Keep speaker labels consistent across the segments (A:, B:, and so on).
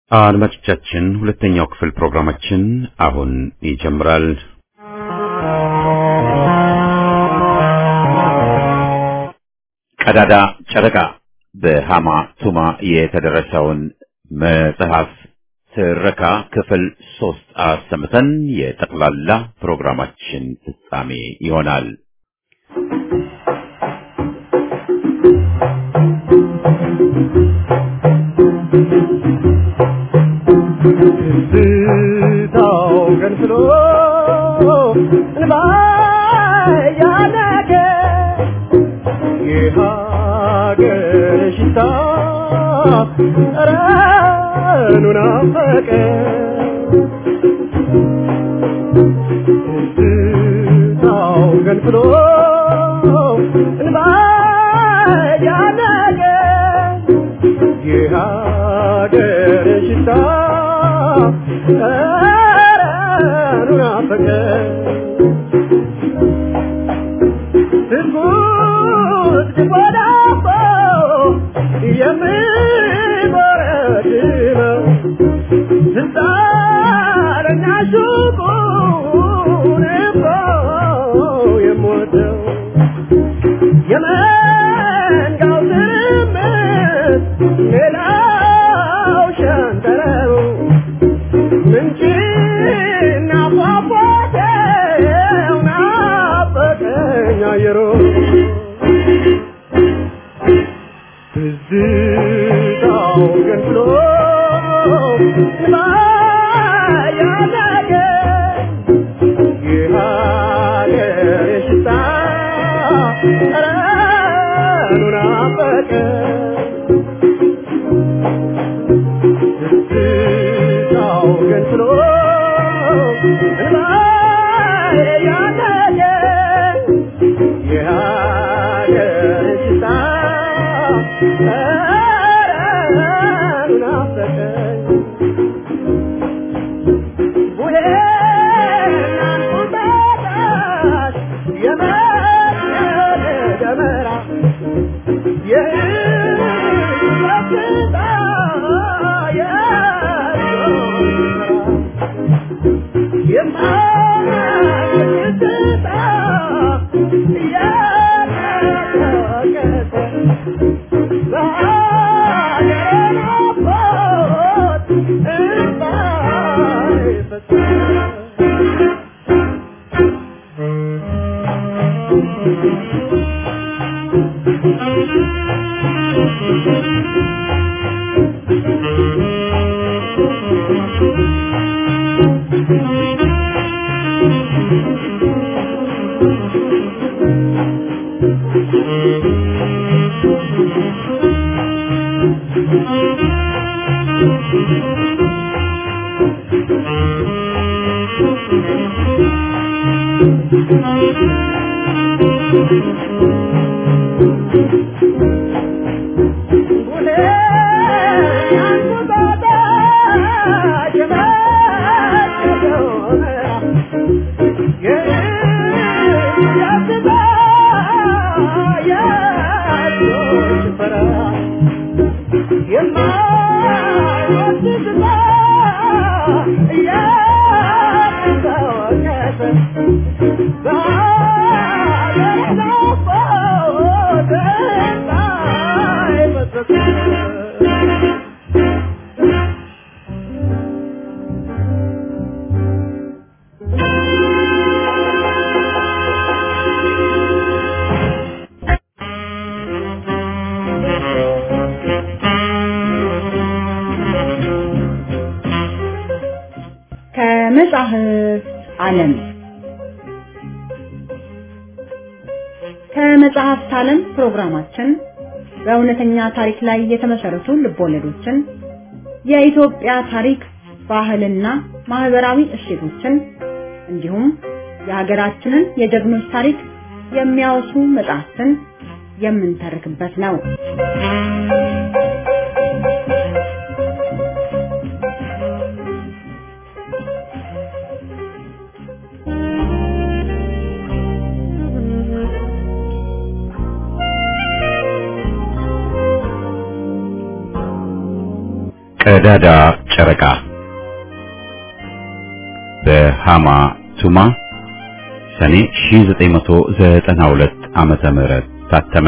A: አድማጮቻችን ሁለተኛው ክፍል ፕሮግራማችን አሁን ይጀምራል። ቀዳዳ ጨረቃ በሃማ ቱማ የተደረሰውን መጽሐፍ ትረካ ክፍል ሶስት አሰምተን የጠቅላላ ፕሮግራማችን ፍጻሜ ይሆናል።
B: ትዝታው ገንፍሎ እንባ ያነቀ የሀገር ሽታ ጠረኑ ናፈቀ ትዝታው ገንፍሎ እንባ ያነቀ የሀገር ሽታ ጠረኑ ናፈቀ ትጉት ወዳቦ የምጎረድመው ስልጣነኛ ሱቁን እኮ የምወደው የመንጋው ትርምስ ሌላው ሸንተረሩ ምንጭና ፏፏቴው ናፈቀኝ አየሩ ትዝታው ገንፍሎ እንባ ያነቀ የሀገር ሽታ ጠረኑ ናፈቀ ትዝታው ገንፍሎ እንባ ያነቀ የሀገር ሽታ ጠረኑ ናፈቀኝ ቡሄና እንቁጣጣሽ የመስቀል ደመራ የሕይወት ሽታ የሰው የማይወድ ሽታ እያቀሰቀሰ በሀገሬ ናፍቆት እንባዬ ፈሰሰ።
C: ከመጽሐፍ ዓለም ከመጽሐፍት ዓለም ፕሮግራማችን በእውነተኛ ታሪክ ላይ የተመሰረቱ ልቦለዶችን፣ የኢትዮጵያ ታሪክ፣ ባህልና ማህበራዊ እሴቶችን እንዲሁም የሀገራችንን የጀግኖች ታሪክ የሚያወሱ መጽሐፍትን የምንተርክበት ነው።
A: ቀዳዳ ጨረቃ በሃማ ቱማ ሰኔ 1992 ዓመተ ምህረት ታተመ።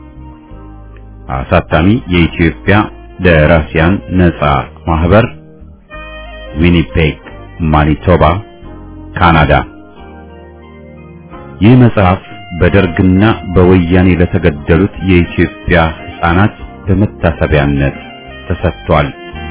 A: አሳታሚ የኢትዮጵያ ደራሲያን ነጻ ማህበር ዊኒፔግ ማኒቶባ ካናዳ። ይህ መጽሐፍ በደርግና በወያኔ ለተገደሉት የኢትዮጵያ ሕፃናት በመታሰቢያነት ተሰጥቷል።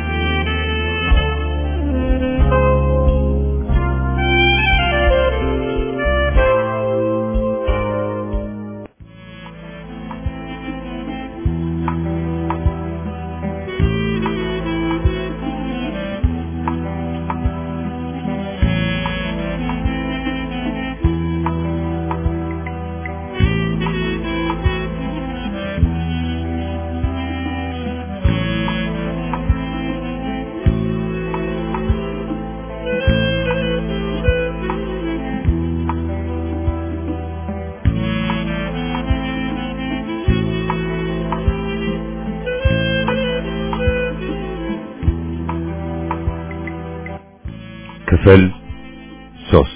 A: ክፍል ሶስት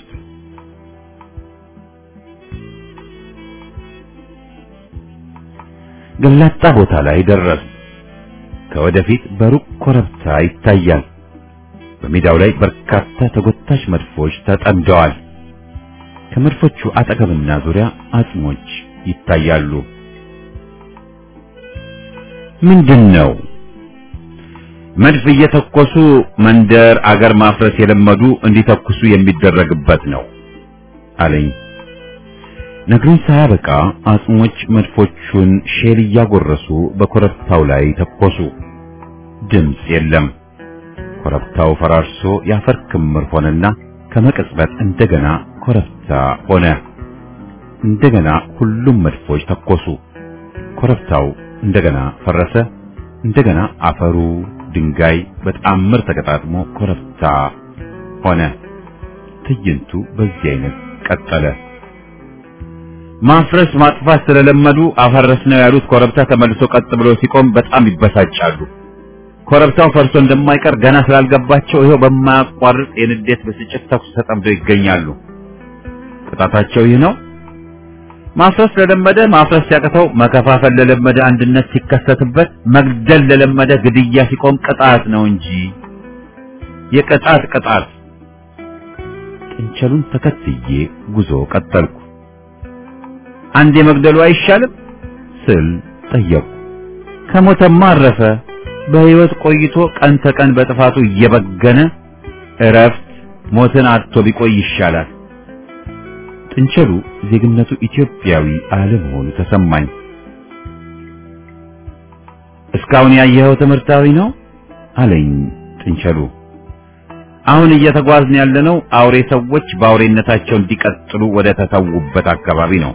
A: ገላጣ ቦታ ላይ ደረስ። ከወደፊት በሩቅ ኮረብታ ይታያል። በሜዳው ላይ በርካታ ተጎታች መድፎች ተጠምደዋል። ከመድፎቹ አጠገብና ዙሪያ አጽሞች ይታያሉ። ምንድን ነው? መድፍ እየተኮሱ መንደር አገር ማፍረስ የለመዱ እንዲተኩሱ የሚደረግበት ነው አለኝ። ነግሮኝ ሳያበቃ አጽሞች መድፎቹን ሼል እያጎረሱ በኮረብታው ላይ ተኮሱ። ድምፅ የለም። ኮረብታው ፈራርሶ የአፈር ክምር ሆነና ከመቅጽበት እንደገና ኮረብታ ሆነ። እንደገና ሁሉም መድፎች ተኮሱ። ኮረብታው እንደገና ፈረሰ። እንደገና አፈሩ ድንጋይ በተአምር ተቀጣጥሞ ኮረብታ ሆነ። ትዕይንቱ በዚህ አይነት ቀጠለ። ማፍረስ ማጥፋት ስለለመዱ አፈረስ ነው ያሉት ኮረብታ ተመልሶ ቀጥ ብሎ ሲቆም በጣም ይበሳጫሉ። ኮረብታው ፈርሶ እንደማይቀር ገና ስላልገባቸው ይኸው በማያቋርጥ የንዴት ብስጭት ተኩስ ተጠምደው ይገኛሉ። ቅጣታቸው ይህ ነው። ማፍረስ ለለመደ ማፍረስ ሲያቅተው፣ መከፋፈል ለለመደ አንድነት ሲከሰትበት፣ መግደል ለለመደ ግድያ ሲቆም ቅጣት ነው እንጂ የቅጣት ቅጣት። ጥንቸሉን ተከትዬ ጉዞ ቀጠልኩ። አንድ የመግደሉ አይሻልም ስል ጠየቁ። ከሞተማ አረፈ። በሕይወት ቆይቶ ቀን ተቀን በጥፋቱ እየበገነ እረፍት ሞትን አጥቶ ቢቆይ ይሻላል። ጥንቸሉ ዜግነቱ ኢትዮጵያዊ አለመሆኑ ተሰማኝ። እስካሁን ያየኸው ትምህርታዊ ነው አለኝ ጥንቸሉ። አሁን እየተጓዝን ያለነው አውሬ ሰዎች በአውሬነታቸው እንዲቀጥሉ ወደ ተተዉበት አካባቢ ነው።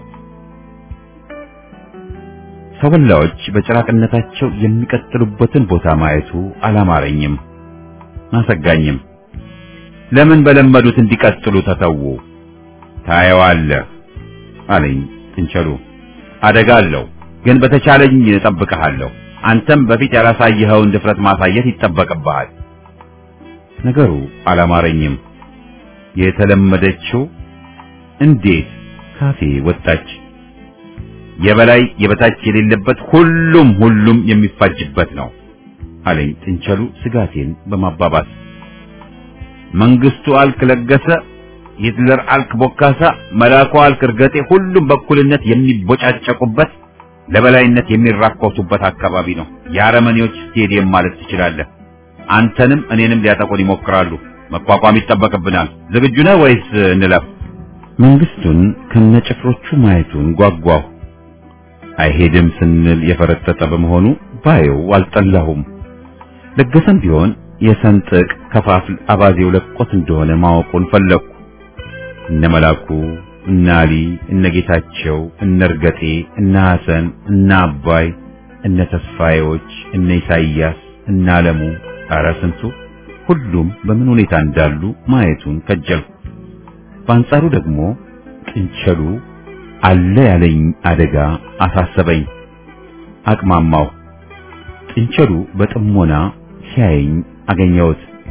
A: ሰወላዎች በጭራቅነታቸው የሚቀጥሉበትን ቦታ ማየቱ አላማረኝም፣ አሰጋኝም። ለምን በለመዱት እንዲቀጥሉ ተተዉ? ታየዋለህ አለኝ ጥንቸሉ። አደጋ አለው፣ ግን በተቻለኝ እጠብቅሃለሁ። አንተም በፊት ያላሳየኸውን ድፍረት ማሳየት ይጠበቅብሃል። ነገሩ አላማረኝም። የተለመደችው እንዴት ካፌ ወጣች? የበላይ የበታች የሌለበት ሁሉም ሁሉም የሚፋጅበት ነው አለኝ ጥንቸሉ ስጋቴን በማባባስ መንግስቱ አልክ ለገሰ ሂትለር አልክ ቦካሳ መላኩ አልክ እርገጤ ሁሉም በኩልነት የሚቦጫጨቁበት ለበላይነት የሚራኮቱበት አካባቢ ነው የአረመኔዎች ስቴዲየም ማለት ትችላለህ አንተንም እኔንም ሊያጠቁን ይሞክራሉ መቋቋም ይጠበቅብናል ዝግጁ ነህ ወይስ እንለፍ መንግስቱን ከነጭፍሮቹ ማየቱን ጓጓሁ አይሄድም ስንል የፈረጠጠ በመሆኑ ባየው አልጠላሁም። ለገሰም ቢሆን የሰንጥቅ ከፋፍል አባዜው ለቆት እንደሆነ ማወቁን ፈለግኩ። እነ መላኩ፣ እነ አሊ፣ እነ ጌታቸው፣ እነ እርገጤ፣ እነ ሐሰን፣ እነ አባይ፣ እነ ተስፋዬዎች፣ እነ ኢሳይያስ፣ እነ አለሙ፣ ኧረ ስንቱ ሁሉም በምን ሁኔታ እንዳሉ ማየቱን ከጀልኩ። በአንጻሩ ደግሞ ጥንቸሉ አለ ያለኝ አደጋ አሳሰበኝ። አቅማማው። ጥንቸሉ በጥሞና ሲያየኝ አገኘሁት።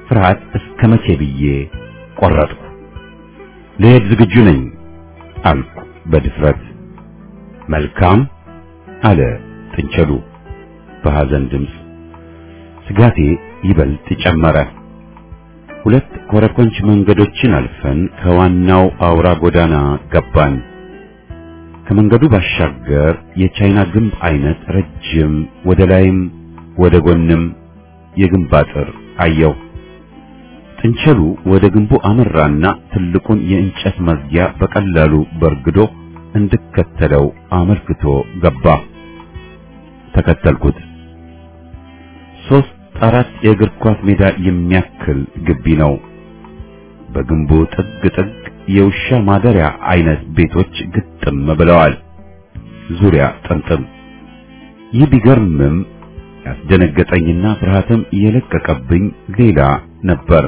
A: ፍርሃት እስከ መቼ ብዬ ቆረጥኩ። ልሄድ ዝግጁ ነኝ አልኩ በድፍረት። መልካም አለ ጥንቸሉ በሐዘን ድምፅ። ስጋቴ ይበልጥ ጨመረ። ሁለት ኮረኮንች መንገዶችን አልፈን ከዋናው አውራ ጎዳና ገባን። ከመንገዱ ባሻገር የቻይና ግንብ አይነት ረጅም ወደ ላይም ወደ ጎንም የግንብ አጥር አየው። ጥንቸሉ ወደ ግንቡ አመራና ትልቁን የእንጨት መዝጊያ በቀላሉ በርግዶ እንድከተለው አመልክቶ ገባ። ተከተልኩት። ሶስት አራት የእግር ኳስ ሜዳ የሚያክል ግቢ ነው። በግንቡ ጥግ ጥግ የውሻ ማደሪያ አይነት ቤቶች ግጥም ብለዋል። ዙሪያ ጥምጥም። ይህ ቢገርምም ያስደነገጠኝና ፍርሃትም የለቀቀብኝ ሌላ ነበር።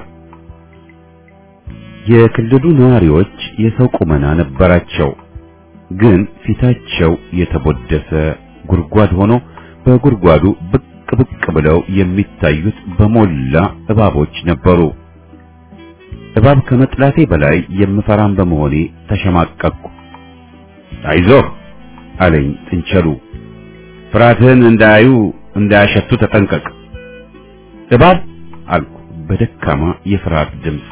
A: የክልሉ ነዋሪዎች የሰው ቁመና ነበራቸው፣ ግን ፊታቸው የተቦደሰ ጉድጓድ ሆኖ በጉድጓዱ ብቅ ብቅ ብለው የሚታዩት በሞላ እባቦች ነበሩ። እባብ ከመጥላቴ በላይ የምፈራም በመሆኔ ተሸማቀቅኩ። አይዞህ አለኝ ጥንቸሉ፣ ፍርሃትህን እንዳያዩ እንዳያሸቱ ተጠንቀቅ። እባብ አልኩ በደካማ የፍርሃት ድምፅ።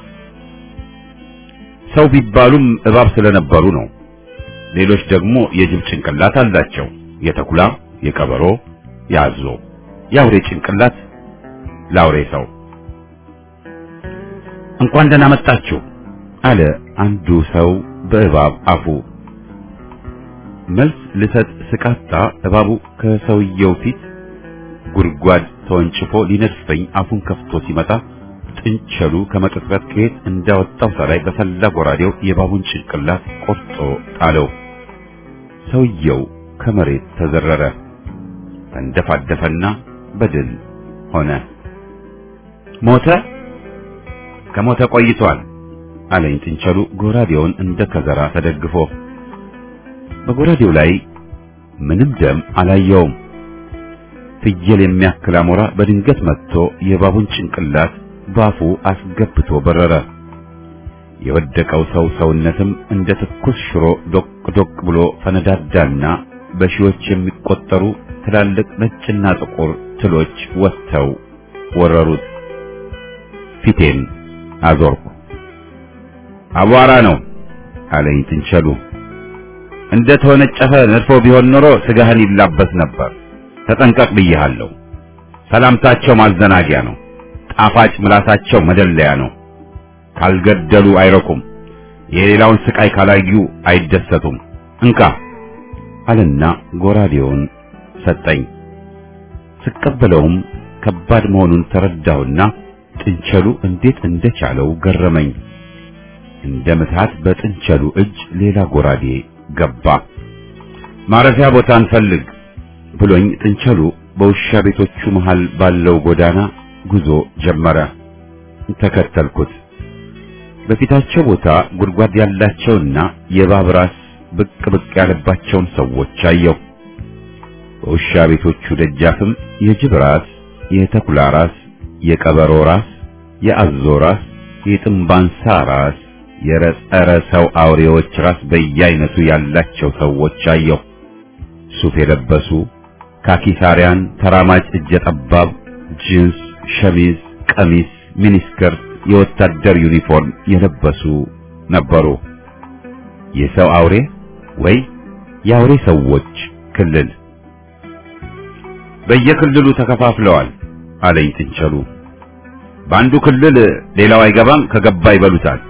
A: ሰው ቢባሉም እባብ ስለነበሩ ነው። ሌሎች ደግሞ የጅብ ጭንቅላት አላቸው። የተኩላ፣ የቀበሮ፣ የአዞ፣ የአውሬ ጭንቅላት ለአውሬ ሰው። እንኳን ደህና መጣችሁ አለ አንዱ ሰው በእባብ አፉ። መልስ ልሰጥ ስቃጣ እባቡ ከሰውየው ፊት ጉድጓድ ተወንጭፎ ሊነድፈኝ አፉን ከፍቶ ሲመጣ ጥንቸሉ ከመቅጽበት ከየት እንዳወጣው ሳላይ በሰላ ጎራዴው የእባቡን ጭንቅላት ቆርጦ ጣለው። ሰውየው ከመሬት ተዘረረ፣ ተንደፋደፈና በድል ሆነ። ሞተ? ከሞተ ቆይቷል አለኝ ጥንቸሉ ጎራዴውን እንደ ከዘራ ተደግፎ። በጎራዴው ላይ ምንም ደም አላየውም። ፍየል የሚያክል አሞራ በድንገት መጥቶ የእባቡን ጭንቅላት ባፉ አስገብቶ በረረ። የወደቀው ሰው ሰውነትም እንደ ትኩስ ሽሮ ዶቅ ዶቅ ብሎ ፈነዳዳና በሺዎች የሚቆጠሩ ትላልቅ ነጭና ጥቁር ትሎች ወጥተው ወረሩት። ፊቴን አዞርኩ። አቧራ ነው አለኝ ጥንቸሉ። እንደ ተወነጨፈ ነድፎ ቢሆን ኖሮ ስጋህን ይላበስ ነበር። ተጠንቀቅ ብዬሃለሁ። ሰላምታቸው ማዘናጊያ ነው። ጣፋጭ ምላሳቸው መደለያ ነው። ካልገደሉ አይረኩም። የሌላውን ስቃይ ካላዩ አይደሰቱም። እንካ አለና ጎራዴውን ሰጠኝ። ስቀበለውም ከባድ መሆኑን ተረዳሁና ጥንቸሉ እንዴት እንደቻለው ገረመኝ። እንደ ምትሃት በጥንቸሉ እጅ ሌላ ጎራዴ ገባ። ማረፊያ ቦታ እንፈልግ ብሎኝ ጥንቸሉ በውሻ ቤቶቹ መሃል ባለው ጎዳና ጉዞ ጀመረ። ተከተልኩት። በፊታቸው ቦታ ጉድጓድ ያላቸውና የእባብ ራስ ብቅ ብቅ ያለባቸውን ሰዎች አየሁ። በውሻ ቤቶቹ ደጃፍም የጅብ ራስ፣ የተኩላ ራስ፣ የቀበሮ ራስ፣ የአዞ ራስ፣ የጥንባንሳ ራስ፣ የረጸረ ሰው አውሬዎች ራስ በየአይነቱ ያላቸው ሰዎች አየሁ። ሱፍ የለበሱ ካኪሳሪያን፣ ተራማጭ እጀ ጠባብ፣ ጂንስ፣ ሸሚዝ፣ ቀሚስ፣ ሚኒስከርት፣ የወታደር ዩኒፎርም የለበሱ ነበሩ። የሰው አውሬ ወይ የአውሬ ሰዎች ክልል በየክልሉ ተከፋፍለዋል አለኝ ጥንቸሉ። በአንዱ ክልል ሌላው አይገባም፣ ከገባ ይበሉታል።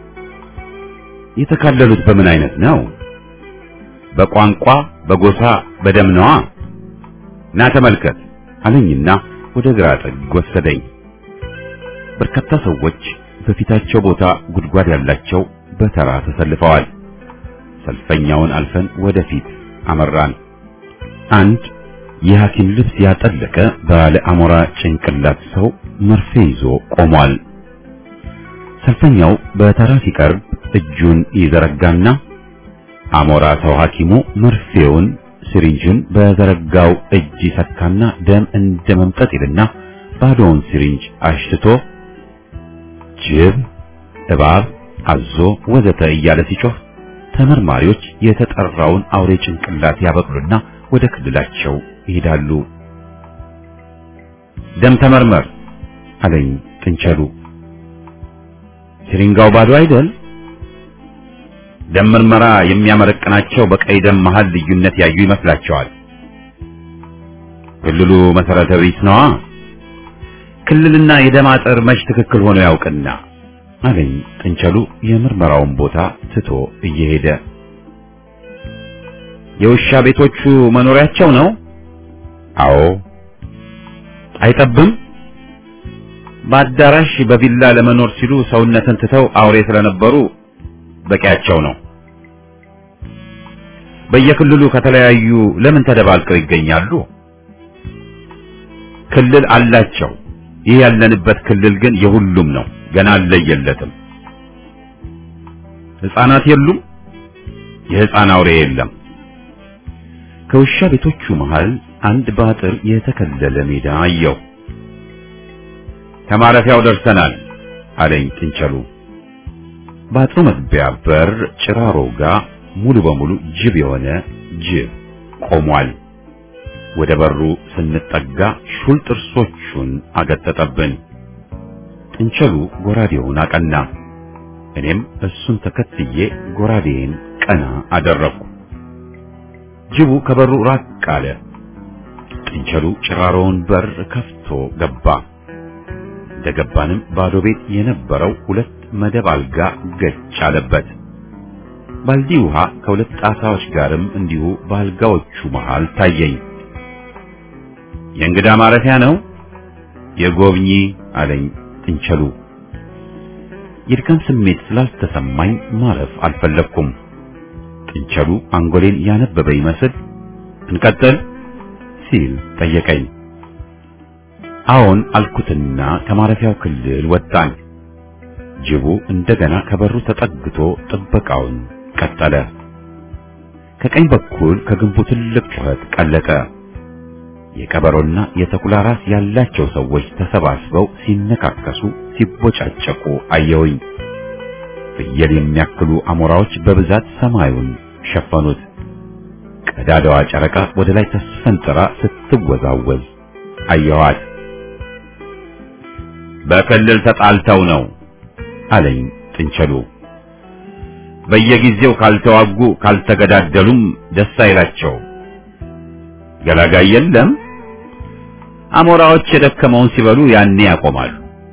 A: የተካለሉት በምን አይነት ነው? በቋንቋ፣ በጎሳ፣ በደም ነዋ። ና ተመልከት አለኝና ወደ ግራ ጥግ ወሰደኝ። በርካታ ሰዎች በፊታቸው ቦታ ጉድጓድ ያላቸው በተራ ተሰልፈዋል። ሰልፈኛውን አልፈን ወደፊት አመራን። አንድ የሐኪም ልብስ ያጠለቀ ባለ አሞራ ጭንቅላት ሰው መርፌ ይዞ ቆሟል። ሰልፈኛው በተራ ሲቀርብ እጁን ይዘረጋና አሞራ ሰው ሐኪሙ መርፌውን ሲሪንጁን በዘረጋው እጅ ይሰካና ደም እንደ መምጠጥ ይልና ባዶውን ሲሪንጅ አሽትቶ ጅብ፣ እባብ፣ አዞ ወዘተ እያለ ሲጮህ ተመርማሪዎች የተጠራውን አውሬ ጭንቅላት ያበቅሉና ወደ ክልላቸው ይሄዳሉ። ደም ተመርመር አለኝ ጥንቸሉ። ሲሪንጋው ባዶ አይደል? ደም ምርመራ የሚያመረቅናቸው በቀይ ደም መሃል ልዩነት ያዩ ይመስላቸዋል። ክልሉ መሰረተ ቢስ ነዋ። ክልልና የደም አጥር መች ትክክል ሆኖ ያውቅና አለኝ ጥንቸሉ የምርመራውን ቦታ ትቶ እየሄደ። የውሻ ቤቶቹ መኖሪያቸው ነው? አዎ። አይጠብም? በአዳራሽ በቪላ ለመኖር ሲሉ ሰውነትን ትተው አውሬ ስለነበሩ በቂያቸው ነው። በየክልሉ ከተለያዩ ለምን ተደባልቀው ይገኛሉ? ክልል አላቸው። ይህ ያለንበት ክልል ግን የሁሉም ነው። ገና አልለየለትም። ሕፃናት የሉም። የሕፃን አውሬ የለም። ከውሻ ቤቶቹ መሃል አንድ በአጥር የተከለለ ሜዳ አየሁ። ከማረፊያው ደርሰናል አለኝ ጥንቸሉ። በአጥሩ መግቢያ በር ጭራሮ ጋር ሙሉ በሙሉ ጅብ የሆነ ጅብ ቆሟል። ወደ በሩ ስንጠጋ ሹል ጥርሶቹን አገጠጠብን። ጥንቸሉ ጎራዴውን አቀና። እኔም እሱን ተከትዬ ጎራዴን ቀና አደረግኩ። ጅቡ ከበሩ ራቅ አለ። ጥንቸሉ ጭራሮውን በር ከፍቶ ገባ። እንደገባንም ባዶ ቤት የነበረው ሁለት መደብ አልጋ ገጭ አለበት። ባልዲ ውሃ ከሁለት ጣሳዎች ጋርም እንዲሁ በአልጋዎቹ መሃል ታየኝ። የእንግዳ ማረፊያ ነው የጎብኚ አለኝ ጥንቸሉ። የድካም ስሜት ስላልተሰማኝ ማረፍ አልፈለግኩም። ጥንቸሉ አንጎሌን ያነበበ ይመስል እንቀጥል ሲል ጠየቀኝ። አዎን አልኩትና ከማረፊያው ክልል ወጣን። ጅቡ እንደገና ከበሩ ተጠግቶ ጥበቃውን ቀጠለ። ከቀኝ በኩል ከግንቡ ትልቅ ጩኸት ቀለጠ። የቀበሮና የተኩላ ራስ ያላቸው ሰዎች ተሰባስበው ሲነካከሱ፣ ሲቦጫጨቁ አየሁኝ። ፍየል የሚያክሉ አሞራዎች በብዛት ሰማዩን ሸፈኑት። ቀዳዳዋ ጨረቃ ወደ ላይ ተስፈንጥራ ስትወዛወዝ አየኋት። በክልል ተጣልተው ነው አለኝ ጥንቸሉ። በየጊዜው ካልተዋጉ ካልተገዳደሉም ደስ አይላቸው። ገላጋይ የለም። አሞራዎች የደከመውን ሲበሉ ያኔ ያቆማሉ።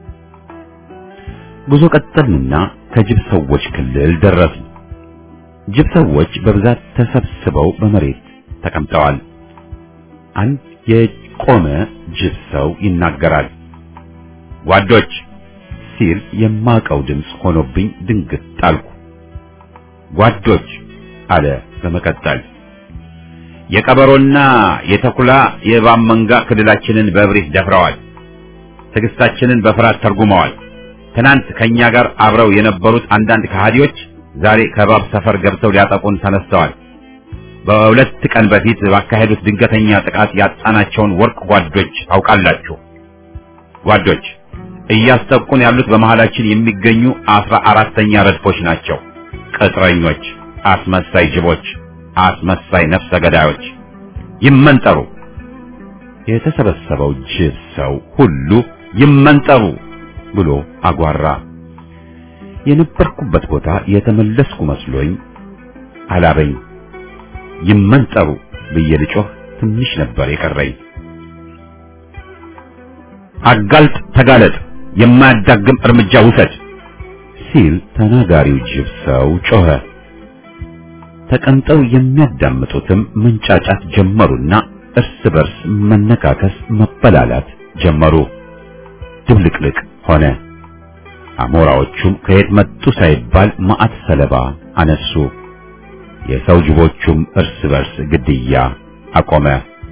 A: ጉዞ ቀጠልንና ከጅብ ሰዎች ክልል ደረስን። ጅብ ሰዎች በብዛት ተሰብስበው በመሬት ተቀምጠዋል። አንድ የቆመ ጅብ ሰው ይናገራል። ጓዶች ሲል የማቀው ድምፅ ሆኖብኝ ድንግጥ ጣልኩ። ጓዶች አለ በመቀጠል የቀበሮና የተኩላ የእባብ መንጋ ክልላችንን በእብሪት ደፍረዋል። ትዕግስታችንን በፍርሃት ተርጉመዋል። ትናንት ከኛ ጋር አብረው የነበሩት አንዳንድ ከሃዲዎች ዛሬ ከእባብ ሰፈር ገብተው ሊያጠቁን ተነስተዋል። በሁለት ቀን በፊት ባካሄዱት ድንገተኛ ጥቃት ያጣናቸውን ወርቅ ጓዶች ታውቃላችሁ። ጓዶች እያስጠቁን ያሉት በመሃላችን የሚገኙ አስራ አራተኛ ረድፎች ናቸው። ቅጥረኞች፣ አስመሳይ ጅቦች፣ አስመሳይ ነፍሰ ገዳዮች ይመንጠሩ። የተሰበሰበው ጅብ ሰው ሁሉ ይመንጠሩ ብሎ አጓራ። የነበርኩበት ቦታ የተመለስኩ መስሎኝ አላበኝ። ይመንጠሩ ብዬ ልጮህ ትንሽ ነበር የቀረኝ። አጋልጥ፣ ተጋለጥ፣ የማያዳግም እርምጃ ውሰድ ሲል ተናጋሪው ጅብ ሰው ጮኸ። ተቀምጠው የሚያዳምጡትም መንጫጫት ጀመሩና እርስ በርስ መነካከስ፣ መበላላት ጀመሩ። ድብልቅልቅ ሆነ። አሞራዎቹም ከየት መጡ ሳይባል ማዕት ሰለባ አነሱ። የሰው ጅቦቹም እርስ በርስ ግድያ አቆመ።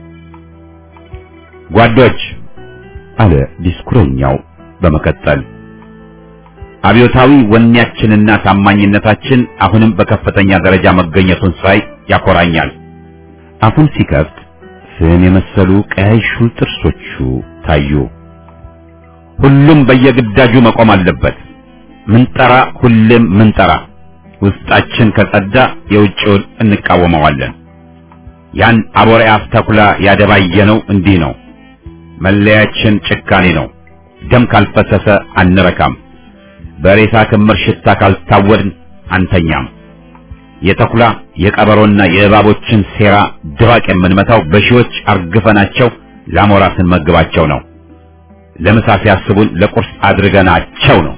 A: ጓዶች አለ ዲስኩረኛው በመቀጠል አብዮታዊ ወኔያችንና ታማኝነታችን አሁንም በከፍተኛ ደረጃ መገኘቱን ሳይ ያኮራኛል። አፉን ሲከፍት ፍም የመሰሉ ቀያይ ሹል ጥርሶቹ ታዩ። ሁሉም በየግዳጁ መቆም አለበት ምንጠራ ሁሌም ምንጠራ ውስጣችን ከጸዳ የውጭውን እንቃወመዋለን። ያን አቦሬ አፍ ተኩላ ያደባየነው እንዲህ ነው። መለያችን ጭካኔ ነው። ደም ካልፈሰሰ አንረካም። በሬሳ ክምር ሽታ ካልታወድን አንተኛም። የተኩላ የቀበሮና የእባቦችን ሴራ ድባቅ የምንመታው በሺዎች አርግፈናቸው ለአሞራ ስንመግባቸው ነው። ለምሳ ሲያስቡን ለቁርስ አድርገናቸው ነው።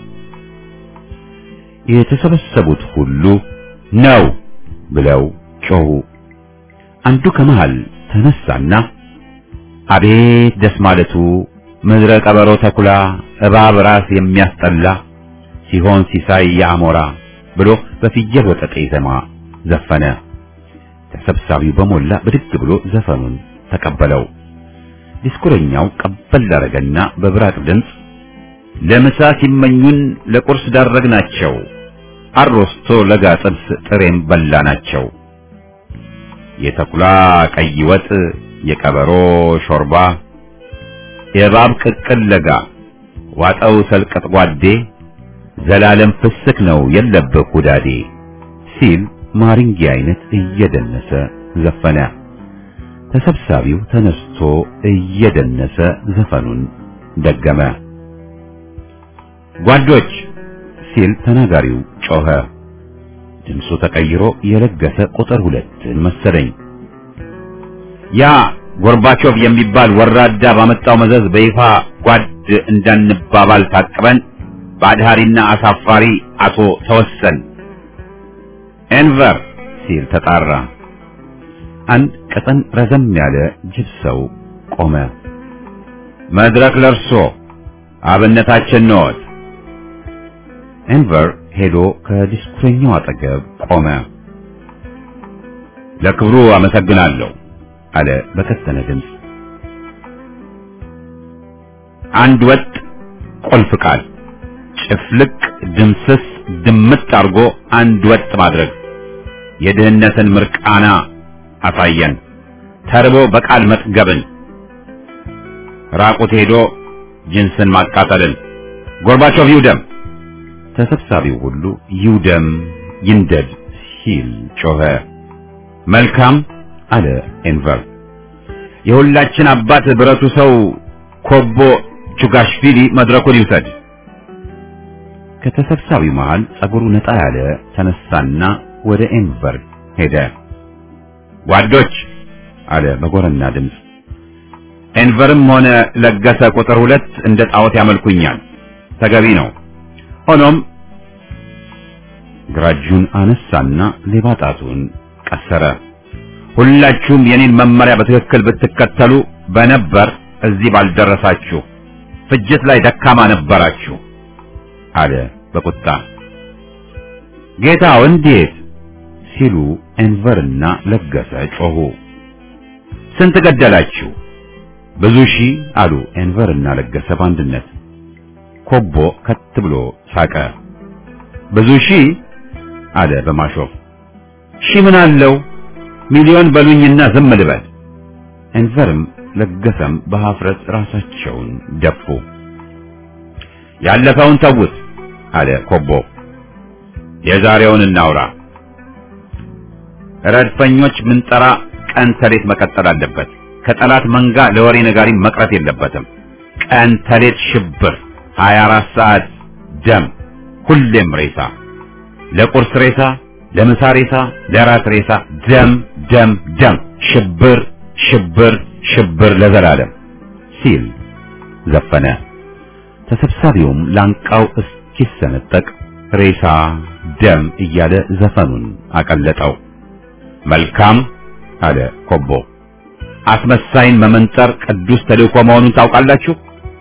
A: የተሰበሰቡት ሁሉ ነው ብለው ጮሁ። አንዱ ከመሃል ተነሳና አቤት ደስ ማለቱ ምድረ ቀበሮ ተኩላ እባብ ራስ የሚያስጠላ ሲሆን ሲሳይ የአሞራ ብሎ በፍየል ወጠጤ ዜማ ዘፈነ። ተሰብሳቢው በሞላ ብድግ ብሎ ዘፈኑን ተቀበለው። ዲስኩረኛው ቀበል አረገና በብራቅ ድምፅ ለምሳ ሲመኙን ለቁርስ ዳረግናቸው፣ አሮስቶ ለጋ ጥብስ ጥሬም በላናቸው። የተኩላ ቀይ ወጥ፣ የቀበሮ ሾርባ፣ የእባብ ቅቅል ለጋ ዋጠው ሰልቀጥ ጓዴ ዘላለም ፍስክ ነው የለብህ ሁዳዴ ሲል ማሪንጌ አይነት እየደነሰ ዘፈነ። ተሰብሳቢው ተነስቶ እየደነሰ ዘፈኑን ደገመ። ጓዶች ሲል ተናጋሪው ጮኸ። ድምፁ ተቀይሮ የለገሰ ቁጥር ሁለትን መሰለኝ። ያ ጎርባቾቭ የሚባል ወራዳ ባመጣው መዘዝ በይፋ ጓድ እንዳንባባል ታቅበን በአድሃሪና አሳፋሪ አቶ ተወሰን ኤንቨር ሲል ተጣራ። አንድ ቀጠን ረዘም ያለ ጅብ ሰው ቆመ። መድረክ ለርሶ አብነታችን ነዎት። ኤንቨር ሄዶ ከዲስኩረኛው አጠገብ ቆመ። ለክብሩ አመሰግናለሁ አለ በከተነ ድምፅ። አንድ ወጥ ቁልፍ ቃል ጭፍልቅ ድምስስ ድምጥ አድርጎ አንድ ወጥ ማድረግ የድህነትን ምርቃና አሳየን። ተርቦ በቃል መጥገብን፣ ራቁት ሄዶ ጅንስን ማቃጠልን። ጎርባቾቭ ይውደም። ተሰብሳቢው ሁሉ ይውደም ይንደድ ሲል ጮኸ። መልካም አለ ኤንቨር። የሁላችን አባት ብረቱ ሰው ኮቦ ቹጋሽቪሊ መድረኩን ይውሰድ። ከተሰብሳቢው መሃል ጸጉሩ ነጣ ያለ ተነሳና ወደ ኤንቨር ሄደ። ጓዶች አለ በጎረና ድምፅ። ኤንቨርም ሆነ ለገሰ ቁጥር ሁለት እንደ ጣዖት ያመልኩኛል፣ ተገቢ ነው። ሆኖም ግራ እጁን አነሳና ሌባ ጣቱን ቀሰረ። ሁላችሁም የኔን መመሪያ በትክክል ብትከተሉ በነበር እዚህ ባልደረሳችሁ፣ ፍጅት ላይ ደካማ ነበራችሁ አለ በቁጣ። ጌታው እንዴት ሲሉ ኤንቨርና ለገሰ ጮሁ። ስንት ገደላችሁ? ብዙ ሺህ አሉ ኤንቨርና ለገሰ በአንድነት። ኮቦ ከት ብሎ ሳቀ። ብዙ ሺህ አለ በማሾፍ። ሺህ ምን አለው ሚሊዮን በሉኝና ዝም ልበል። ኤንቨርም ለገሰም በሀፍረት ራሳቸውን ደፉ። ያለፈውን ተውት አለ ኮቦ። የዛሬውን እናውራ። ረድፈኞች ምንጠራ ቀን ተሌት መቀጠል አለበት። ከጠላት መንጋ ለወሬ ነጋሪ መቅረት የለበትም። ቀን ተሌት ሽብር፣ 24 ሰዓት ደም፣ ሁሌም ሬሳ፣ ለቁርስ ሬሳ፣ ለምሳ ሬሳ፣ ለራት ሬሳ፣ ደም ደም ደም፣ ሽብር ሽብር ሽብር ለዘላለም ሲል ዘፈነ። ተሰብሳቢውም ላንቃው እስኪሰነጠቅ ሬሳ ደም እያለ ዘፈኑን አቀለጠው። መልካም አለ ኮቦ። አስመሳይን መመንጠር ቅዱስ ተልእኮ መሆኑን ታውቃላችሁ።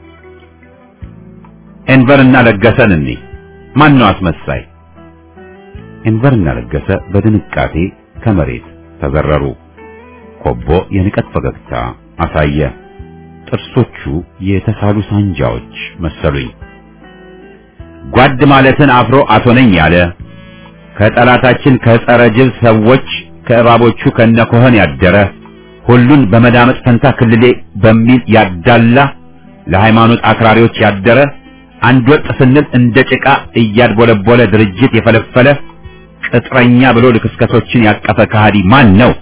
A: ኤንቨርና ለገሰን እንይ። ማን ነው አስመሳይ? ኤንቨርና ለገሰ በድንቃቴ ከመሬት ተዘረሩ። ኮቦ የንቀት ፈገግታ አሳየ። ጥርሶቹ የተሳሉ ሳንጃዎች መሰሉኝ። ጓድ ማለትን አፍሮ አቶ ነኝ ያለ ከጠላታችን ከጸረ ጅብ ሰዎች ከእባቦቹ ከነኮህን ያደረ ሁሉን በመዳመጥ ፈንታ ክልሌ በሚል ያዳላ ለሃይማኖት አክራሪዎች ያደረ አንድ ወጥ ስንል እንደ ጭቃ እያድቦለቦለ ድርጅት የፈለፈለ ቅጥረኛ ብሎ ልክስከሶችን ያቀፈ ከሃዲ ማን ነው?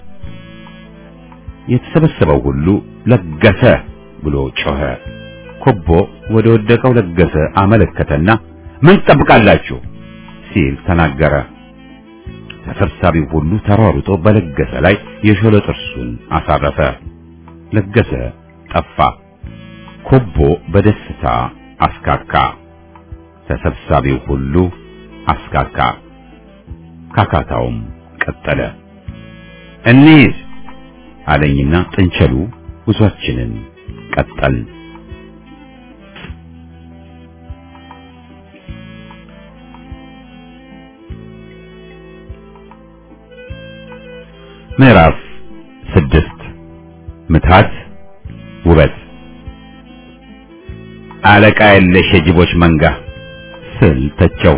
A: የተሰበሰበው ሁሉ ለገሰ ብሎ ጮኸ። ኮቦ ወደ ወደቀው ለገሰ አመለከተና ምን ትጠብቃላችሁ ሲል ተናገረ። ተሰብሳቢው ሁሉ ተሯሩጦ በለገሰ ላይ የሾለ ጥርሱን አሳረፈ። ለገሰ ጠፋ። ኮቦ በደስታ አስካካ። ተሰብሳቢው ሁሉ አስካካ። ካካታውም ቀጠለ። እንሂድ አለኝና ጥንቸሉ ጉዟችንን ቀጠል ምዕራፍ ስድስት ምትሃት ውበት አለቃ የለሽ የጅቦች መንጋ ስል ተቸው።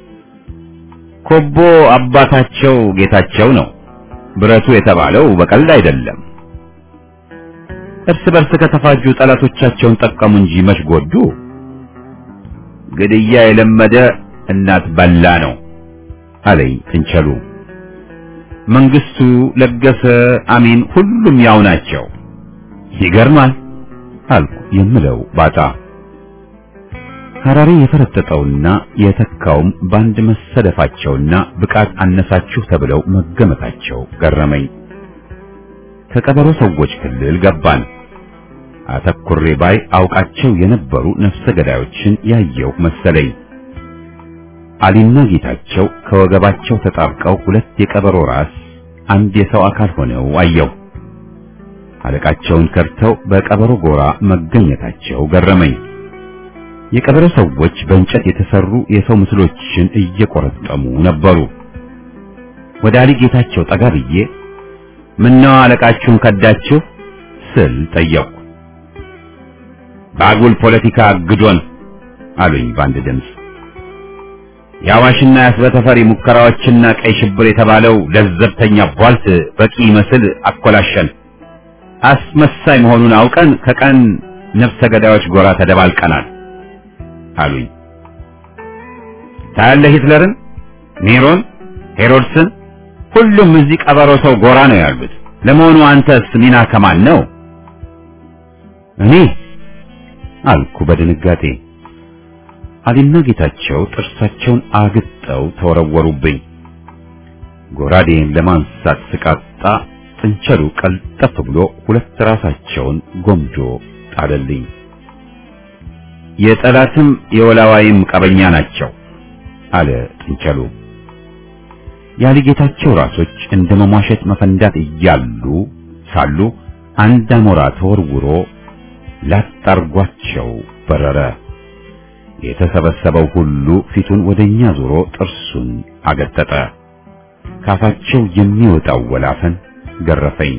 A: ኮቦ አባታቸው ጌታቸው ነው። ብረቱ የተባለው በቀልድ አይደለም። እርስ በርስ ከተፋጁ ጠላቶቻቸውን ጠቀሙ እንጂ መች ጎዱ። ግድያ የለመደ እናት በላ ነው አለኝ ጥንቸሉ። መንግስቱ፣ ለገሰ፣ አሜን ሁሉም ያው ናቸው። ይገርማል አልኩ የምለው ባጣ። ሐራሪ የፈረጠጠውና የተካውም በአንድ መሰደፋቸውና ብቃት አነሳችሁ ተብለው መገመታቸው ገረመኝ። ከቀበሮ ሰዎች ክልል ገባን። አተኩሬ ባይ አውቃቸው የነበሩ ነፍሰ ገዳዮችን ያየው መሰለኝ። አሊና ጌታቸው ከወገባቸው ተጣብቀው ሁለት የቀበሮ ራስ አንድ የሰው አካል ሆነው አየው። አለቃቸውን ከርተው በቀበሮ ጎራ መገኘታቸው ገረመኝ። የቀበሮ ሰዎች በእንጨት የተሰሩ የሰው ምስሎችን እየቆረጠሙ ነበሩ። ወደ አሊ ጌታቸው ጠጋ ብዬ ምነው አለቃችሁን ከዳችሁ ስል ጠየቁ። በአጉል ፖለቲካ አግዶን አሉኝ በአንድ ድምፅ። የአዋሽና የአስበተፈሪ ሙከራዎችና ቀይ ሽብር የተባለው ለዘብተኛ ቧልት በቂ መስል አኮላሸን። አስመሳይ መሆኑን አውቀን ከቀን ነፍሰ ገዳዮች ጎራ ተደባልቀናል አሉኝ። ታያለህ ሂትለርን፣ ኔሮን፣ ሄሮድስን ሁሉም እዚህ ቀበሮ ሰው ጎራ ነው ያሉት። ለመሆኑ አንተስ ሚና ከማን ነው? እኔ አልኩ በድንጋጤ። አሊና ጌታቸው ጥርሳቸውን አግጠው ተወረወሩብኝ። ጎራዴን ለማንሳት ስቃጣ ጥንቸሉ ቀልጠፍ ብሎ ሁለት ራሳቸውን ጎምጆ ጣለልኝ። የጠላትም የወላዋይም ቀበኛ ናቸው አለ ጥንቸሉ። ያሊ ጌታቸው ራሶች እንደ መሟሸት መፈንዳት እያሉ ሳሉ አንድ አሞራ ተወርውሮ ላጣርጓቸው በረረ። የተሰበሰበው ሁሉ ፊቱን ወደኛ ዞሮ ጥርሱን አገጠጠ። ካፋቸው የሚወጣው ወላፈን ገረፈኝ።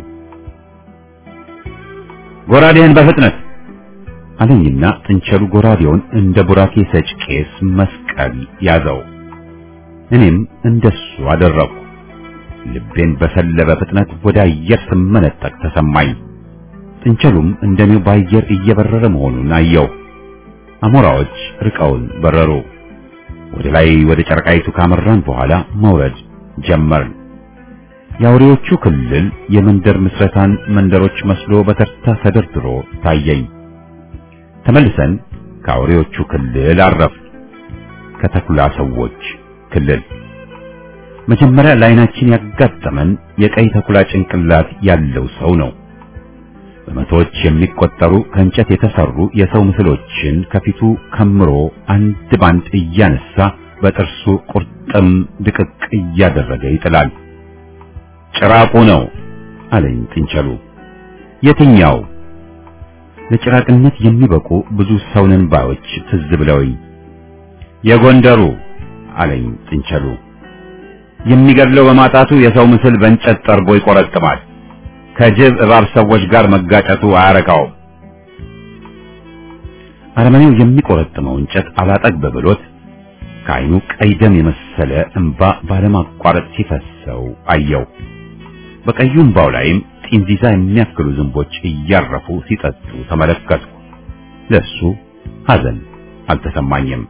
A: ጎራዴህን በፍጥነት አለኝና ጥንቸሉ ጎራዴውን እንደ ቡራኬ ሰጭ ቄስ መስቀል ያዘው። እኔም እንደሱ አደረኩ። ልቤን በሰለበ ፍጥነት ወደ አየር ስመነጠቅ ተሰማኝ። ጥንቸሉም እንደኔው በአየር እየበረረ መሆኑን አየው። አሞራዎች ርቀውን በረሩ። ወደ ላይ ወደ ጨረቃይቱ ካመራን በኋላ መውረድ ጀመርን። የአውሬዎቹ ክልል የመንደር ምስረታን መንደሮች መስሎ በተርታ ተደርድሮ ታየኝ። ተመልሰን ከአውሬዎቹ ክልል አረፍ ከተኩላ ሰዎች ክልል መጀመሪያ ለዓይናችን ያጋጠመን የቀይ ተኩላ ጭንቅላት ያለው ሰው ነው። በመቶዎች የሚቆጠሩ ከእንጨት የተሰሩ የሰው ምስሎችን ከፊቱ ከምሮ አንድ ባንድ እያነሳ በጥርሱ ቁርጥም ድቅቅ እያደረገ ይጥላል። ጭራቁ ነው አለኝ ጥንቸሉ። የትኛው? ለጭራቅነት የሚበቁ ብዙ ሰውነን ባዮች ትዝ ብለውኝ የጎንደሩ አለኝ ጥንቸሉ። የሚገድለው በማጣቱ የሰው ምስል በእንጨት ጠርቦ ይቆረጥማል። ከጅብ እባብ ሰዎች ጋር መጋጨቱ አያረካውም። አረመኔው የሚቆረጥመው እንጨት አላጠግብ ብሎት ከዓይኑ ቀይ ደም የመሰለ እንባ ባለማቋረጥ ሲፈሰው አየው። በቀዩ እንባው ላይም ጢንዚዛ የሚያክሉ ዝንቦች እያረፉ ሲጠጡ ተመለከትኩ። ለሱ ሐዘን አልተሰማኝም።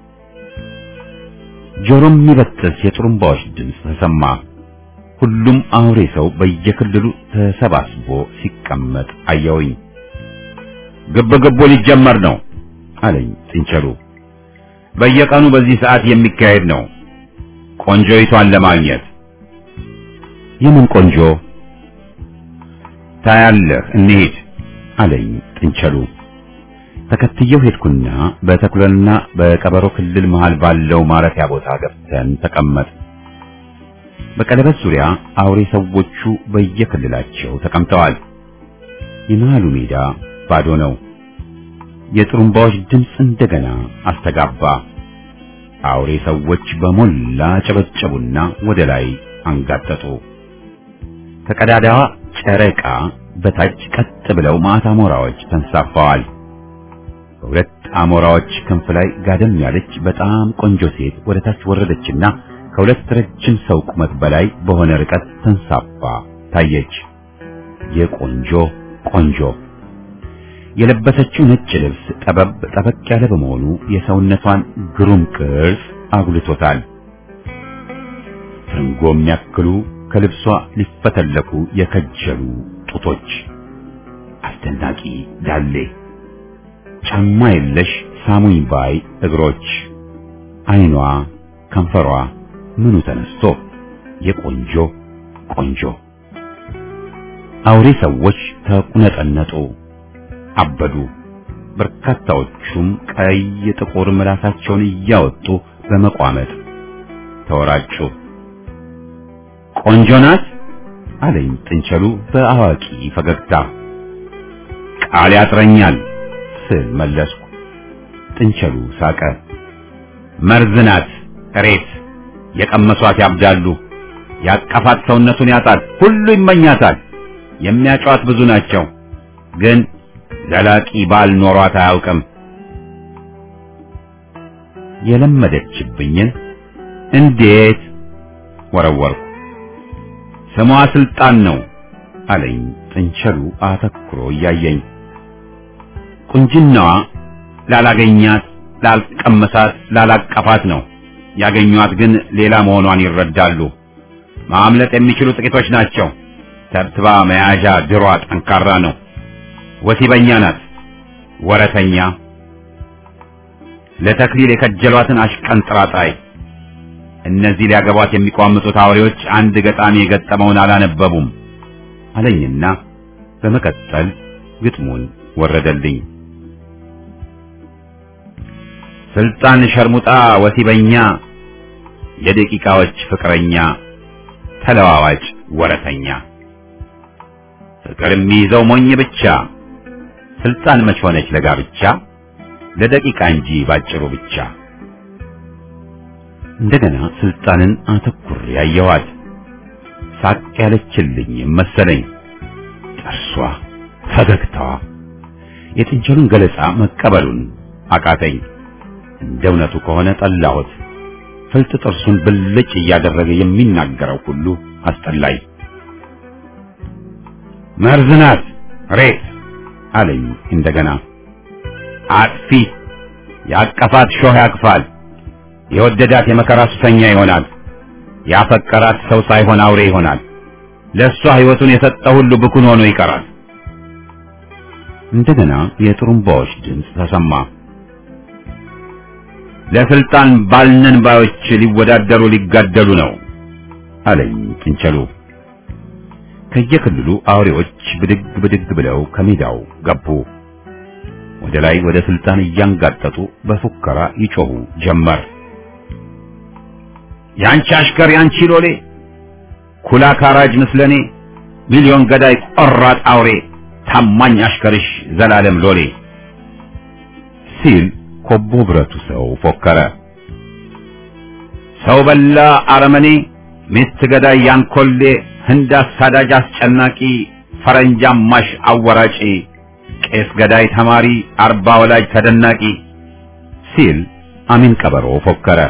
A: ጆሮም የሚበጥስ የጥሩምባዎች ድምፅ ተሰማ። ሁሉም አውሬ ሰው በየክልሉ ተሰባስቦ ሲቀመጥ አየውኝ። ግብ ግቡ ሊጀመር ነው አለኝ ጥንቸሉ። በየቀኑ በዚህ ሰዓት የሚካሄድ ነው ቆንጆይቷን ለማግኘት። የምን ቆንጆ? ታያለህ፣ እንሂድ አለኝ ጥንቸሉ። ተከትየው ሄድኩና በተኩለና በቀበሮ ክልል መሃል ባለው ማረፊያ ቦታ ገብተን ተቀመጥ። በቀለበት ዙሪያ አውሬ ሰዎቹ በየክልላቸው ተቀምጠዋል። የመሃሉ ሜዳ ባዶ ነው። የጥሩምባዎች ድምፅ እንደገና አስተጋባ። አውሬ ሰዎች በሞላ ጨበጨቡና ወደ ላይ አንጋጠጡ። ከቀዳዳዋ ጨረቃ በታች ቀጥ ብለው ማታ አሞራዎች ተንሳፈዋል። በሁለት አሞራዎች ክንፍ ላይ ጋደም ያለች በጣም ቆንጆ ሴት ወደ ታች ወረደችና ከሁለት ረጅም ሰው ቁመት በላይ በሆነ ርቀት ተንሳፋ ታየች። የቆንጆ ቆንጆ የለበሰችው ነጭ ልብስ ጠበብ ጠበቅ ያለ በመሆኑ የሰውነቷን ግሩም ቅርጽ አጉልቶታል። ትርንጎ የሚያክሉ ከልብሷ ሊፈተለኩ የከጀሉ ጡቶች፣ አስደናቂ ዳሌ፣ ጫማ የለሽ ሳሙኝ ባይ እግሮች፣ አይኗ፣ ከንፈሯ ምኑ ተነስቶ የቆንጆ ቆንጆ አውሬ ሰዎች ተቁነጠነጡ፣ አበዱ። በርካታዎቹም ቀይ ጥቁር ምላሳቸውን እያወጡ በመቋመጥ ተወራጩ። ቆንጆ ናት አለኝ ጥንቸሉ በአዋቂ ፈገግታ። ቃል ያጥረኛል ስል መለስኩ። ጥንቸሉ ሳቀ። መርዝ ናት እሬት፣ የቀመሷት ያብዳሉ፣ ያቀፋት ሰውነቱን ያጣል፣ ሁሉ ይመኛታል። የሚያጫዋት ብዙ ናቸው፣ ግን ዘላቂ ባል ኖሯት አያውቅም። የለመደችብኝን እንዴት ወረወርኩ። ስሟ ስልጣን ነው አለኝ ጥንቸሉ አተኩሮ እያየኝ። ቁንጅናዋ ላላገኛት፣ ላልቀመሳት፣ ላላቀፋት ነው። ያገኟት ግን ሌላ መሆኗን ይረዳሉ። ማምለጥ የሚችሉ ጥቂቶች ናቸው። ተብትባ መያዣ ድሯ ጠንካራ ነው። ወሲበኛ ናት፣ ወረተኛ፣ ለተክሊል የከጀሏትን አሽቀንጥራጣይ። እነዚህ ሊያገቧት የሚቋምጡት አውሬዎች አንድ ገጣሚ የገጠመውን አላነበቡም አለኝና በመቀጠል ግጥሙን ወረደልኝ። ስልጣን ሸርሙጣ ወሲበኛ፣ የደቂቃዎች ፍቅረኛ፣ ተለዋዋጭ ወረተኛ፣ ፍቅር የሚይዘው ሞኝ ብቻ፣ ስልጣን መች ሆነች ለጋብቻ፣ ለደቂቃ እንጂ ባጭሩ ብቻ። እንደገና ስልጣንን አተኩር ያየዋት ሳቅ ያለችልኝ መሰለኝ። ጥርሷ፣ ፈገግታዋ የጥንቸሉን ገለጻ መቀበሉን አቃተኝ። እንደ እውነቱ ከሆነ ጠላሁት። ፍልጥ ጥርሱን ብልጭ እያደረገ የሚናገረው ሁሉ አስጠላኝ። መርዝ ናት ሬት አለኝ እንደገና። አጥፊ ያቀፋት ሾህ ያቅፋል። የወደዳት የመከራ ሱሰኛ ይሆናል። ያፈቀራት ሰው ሳይሆን አውሬ ይሆናል። ለእሷ ሕይወቱን የሰጠ ሁሉ ብኩን ሆኖ ይቀራል። እንደገና የጥሩምባዎች ድምፅ ተሰማ። ለስልጣን ባልነን ባዮች ሊወዳደሩ ሊጋደሉ ነው አለኝ ጥንቸሉ። ከየክልሉ አውሬዎች ብድግ ብድግ ብለው ከሜዳው ገቡ። ወደ ላይ ወደ ስልጣን እያንጋጠጡ በፉከራ ይጮሁ ጀመር። ያንቺ አሽከር ያንቺ ሎሌ ኩላ ካራጅ ምስለኔ ሚሊዮን ገዳይ ቆራጥ አውሬ ታማኝ አሽከርሽ ዘላለም ሎሌ ሲል ኮቦ ብረቱ ሰው ፎከረ። ሰው በላ አረመኔ ሚስት ገዳይ ያንኮሌ ህንድ አሳዳጅ አስጨናቂ ፈረንጅ አማሽ አወራጪ ቄስ ገዳይ ተማሪ አርባ ወላጅ ተደናቂ ሲል አሚን ቀበሮ ፎከረ።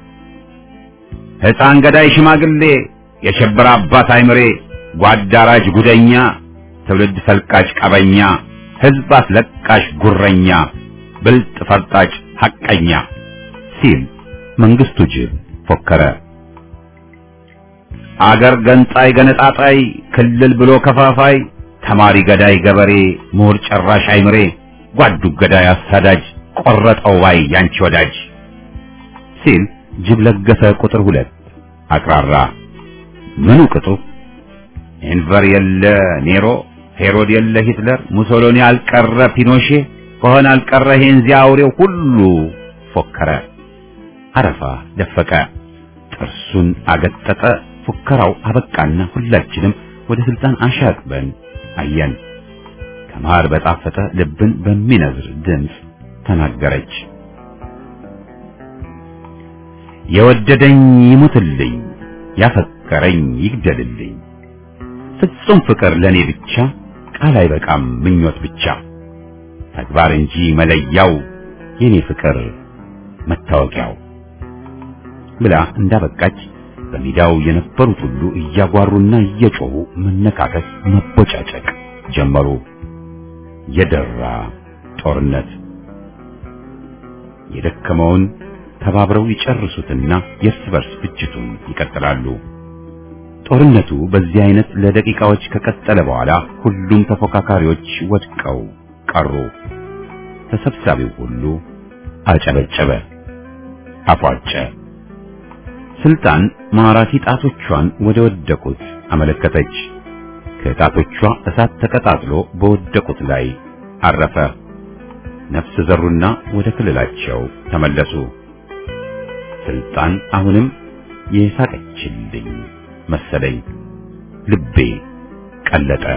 A: ሕፃን ገዳይ ሽማግሌ የሸበረ አባት አይምሬ ጓዳራጅ ጉደኛ ትውልድ ሰልቃጭ ቀበኛ ሕዝብ አስለቃሽ ጉረኛ ብልጥ ፈርጣጭ ሐቀኛ ሲል መንግስቱ ጅብ ፎከረ። አገር ገንጣይ ገነጣጣይ ክልል ብሎ ከፋፋይ ተማሪ ገዳይ ገበሬ ምሁር ጨራሽ አይምሬ ጓዱ ገዳይ አሳዳጅ ቆረጠው ባይ ያንቺ ወዳጅ ሲል ጅብ ለገሰ ቁጥር ሁለት አቅራራ። ምኑ ቅጡ ኤንቨር የለ ኔሮ ሄሮድ የለ ሂትለር ሙሶሎኒ አልቀረ ፒኖሼ ከሆነ አልቀረ ሄንዚ አውሬው ሁሉ ፎከረ። አረፋ ደፈቀ፣ ጥርሱን አገጠጠ። ፉከራው አበቃና ሁላችንም ወደ ስልጣን አሻቅበን አየን። ከማር በጣፈጠ ልብን በሚነዝር ድምፅ ተናገረች። የወደደኝ ይሙትልኝ፣ ያፈቀረኝ ይግደልልኝ። ፍጹም ፍቅር ለኔ ብቻ ቃል አይበቃም ምኞት ብቻ ተግባር እንጂ መለያው የኔ ፍቅር መታወቂያው ብላ እንዳበቃች በሜዳው የነበሩት ሁሉ እያጓሩና እየጮሁ መነካከስ፣ መቦጫጨቅ ጀመሩ። የደራ ጦርነት የደከመውን ተባብረው ይጨርሱትና የእርስ በርስ ፍጅቱን ይቀጥላሉ። ጦርነቱ በዚህ አይነት ለደቂቃዎች ከቀጠለ በኋላ ሁሉም ተፎካካሪዎች ወድቀው ቀሩ። ተሰብሳቢው ሁሉ አጨበጨበ፣ አፏጨ። ስልጣን ማራኪ ጣቶቿን ወደ ወደቁት አመለከተች። ከጣቶቿ እሳት ተቀጣጥሎ በወደቁት ላይ አረፈ። ነፍስ ዘሩና ወደ ክልላቸው ተመለሱ። ስልጣን አሁንም የሳቀችልኝ መሰለኝ። ልቤ ቀለጠ።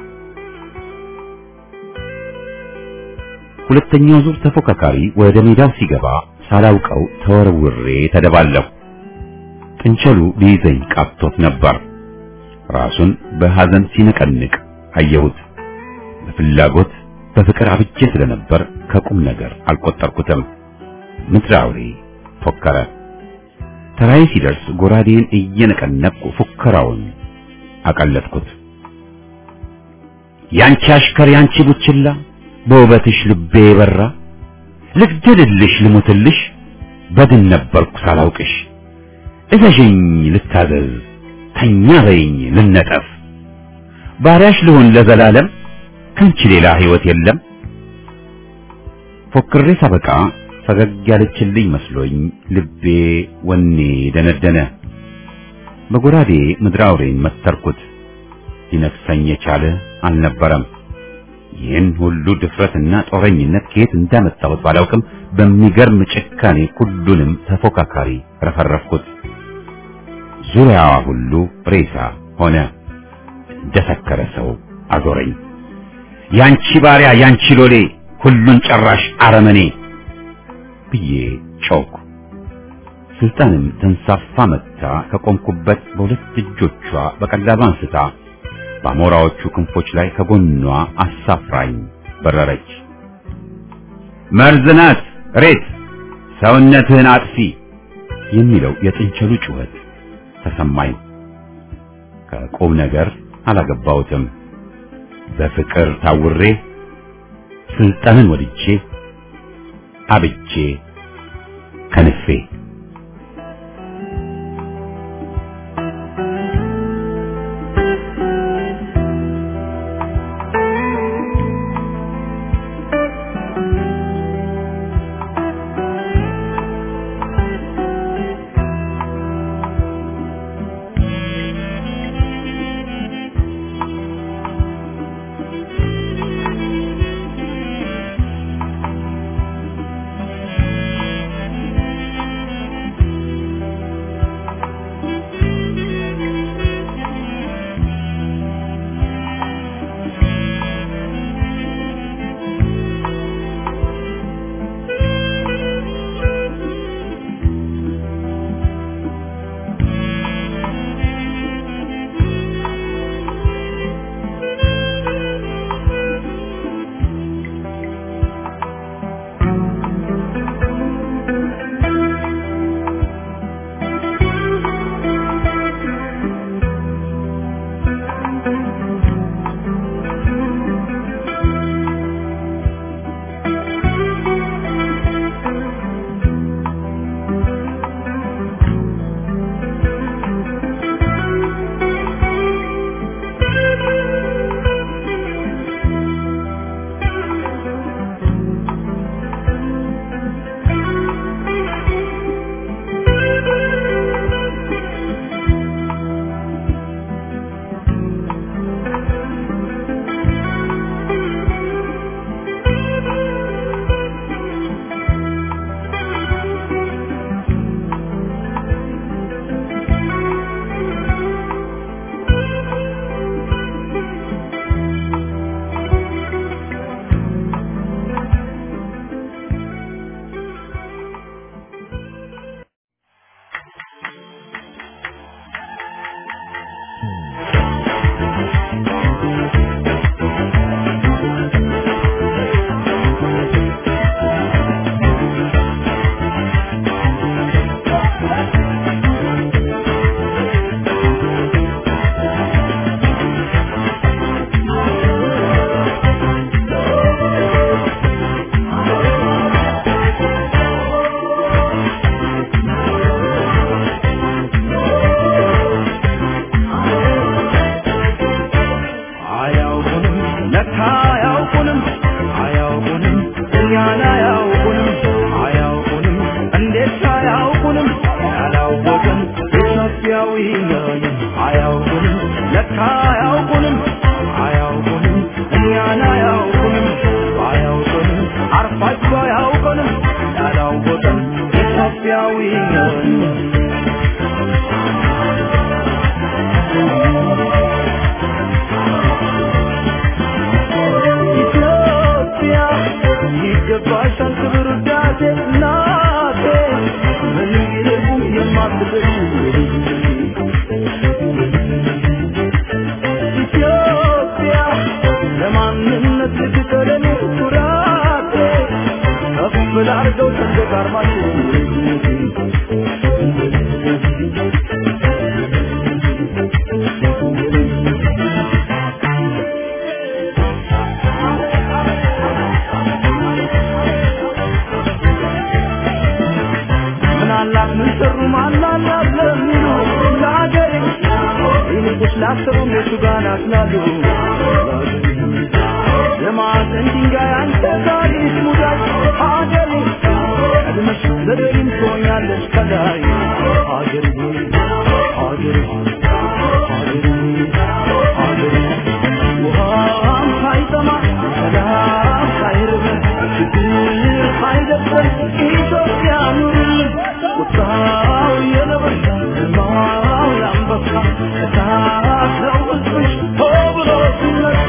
A: ሁለተኛው ዙር ተፎካካሪ ወደ ሜዳው ሲገባ ሳላውቀው ተወርውሬ ተደባለሁ። ጥንቸሉ ሊይዘኝ ቃብቶት ነበር። ራሱን በሐዘን ሲነቀንቅ አየሁት። በፍላጎት በፍቅር አብጄ ስለነበር ከቁም ነገር አልቆጠርኩትም። ምድራዊ ፎከረ። ተራዬ ሲደርስ ጎራዴን እየነቀነቅኩ ፉከራውን አቀለጥኩት። ያንቺ አሽከር ያንቺ ቡችላ በውበትሽ ልቤ የበራ ልግደልልሽ ልሙትልሽ በድን ነበርኩ ሳላውቅሽ እዘዥኝ ልታዘዝ ተኛ በይኝ ልነጠፍ ባሪያሽ ልሆን ለዘላለም ከንቺ ሌላ ሕይወት የለም። ፎክሬ ሳበቃ ፈገግ ያለችልኝ መስሎኝ ልቤ ወኔ ደነደነ። በጎራዴ ምድረ አውሬን መተርኩት። ሊነክሰኝ የቻለ አልነበረም። ይህን ሁሉ ድፍረትና ጦረኝነት ከየት እንዳመጣሁት ባላውቅም በሚገርም ጭካኔ ሁሉንም ተፎካካሪ ረፈረፍኩት። ዙሪያዋ ሁሉ ሬሳ ሆነ። እንደሰከረ ሰው አዞረኝ። ያንቺ ባሪያ ያንቺ ሎሌ ሁሉን ጨራሽ አረመኔ ብዬ ጮኩ። ስልጣንም ተንሳፋ መጥታ ከቆምኩበት በሁለት እጆቿ በቀላሉ አንስታ በአሞራዎቹ ክንፎች ላይ ከጎኗ አሳፍራኝ በረረች። መርዝ ናት ሬት ሰውነትህን አጥፊ የሚለው የጥንቸሉ ጩኸት ተሰማኝ። ከቁም ነገር አላገባሁትም። በፍቅር ታውሬ ስልጣንን ወድጄ አብጄ ከንፌ
B: አያውቁንም ለካ አያውቁንም አያውቁንም እኛን አያውቁንም አያውቁንም አርፋችሁ አያውቁንም ያላወቅን ኢትዮጵያዊ ነን ኢትዮጵያ ይገባሻል ክብር ውዳሴ እናቴ ምን ይልቁም የማትበሽ ኢትዮጵያ ለማንነት ልትቀለኔ ኩራቴ ከፍ ላርገው ሰንደቅ ዓርማችሁ ምናላት ምን ሰሩ ማናላት ለሚሉ ለአገሬ ይልቁስ ላሰሩ እነሱ ጋር ናትላሉ የማዕዘን ድንጋይ አንተ ታሪክ ሙዳይ አገሬ ቀድመሽ ዘደይም ትሆኛለሽ ከላይ አገሬ አገሬ አገሬ አገሬ ውሃም ሳይጠማ ሰላም ሳይርበን ችግር ሳይደፍረን ኢትዮጵያ ኑርልን ቁጣው የነብር ግርማው የአንበሳ እሳት ነው ሕዝብሽ ሆ ብሎ ሲነሳ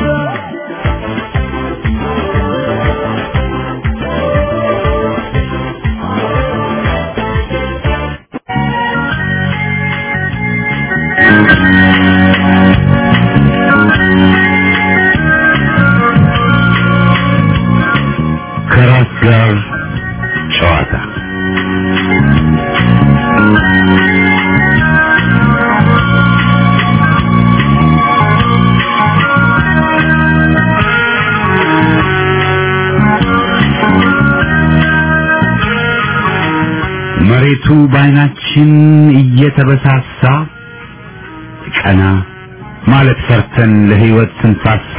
A: ከራስ ጋር ጨዋታ መሬቱ በዓይናችን እየተበሳሳ ቀና ማለት ፈርተን ለሕይወት ስንሳሳ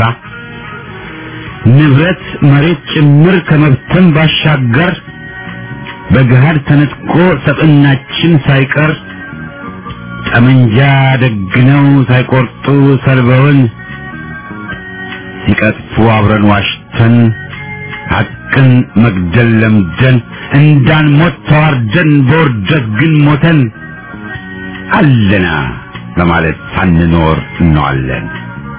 A: ንብረት መሬት ጭምር ከመብተን ባሻገር በገሃድ ተነጥቆ ሰብዕናችን ሳይቀር ጠመንጃ ደግነው ሳይቆርጡ ሰልበውን ሲቀጥፉ አብረን ዋሽተን ሐቅን መግደል ለምደን እንዳንሞት ተዋርደን በውርደት ግን ሞተን አለና በማለት ሳንኖር እንዋለን።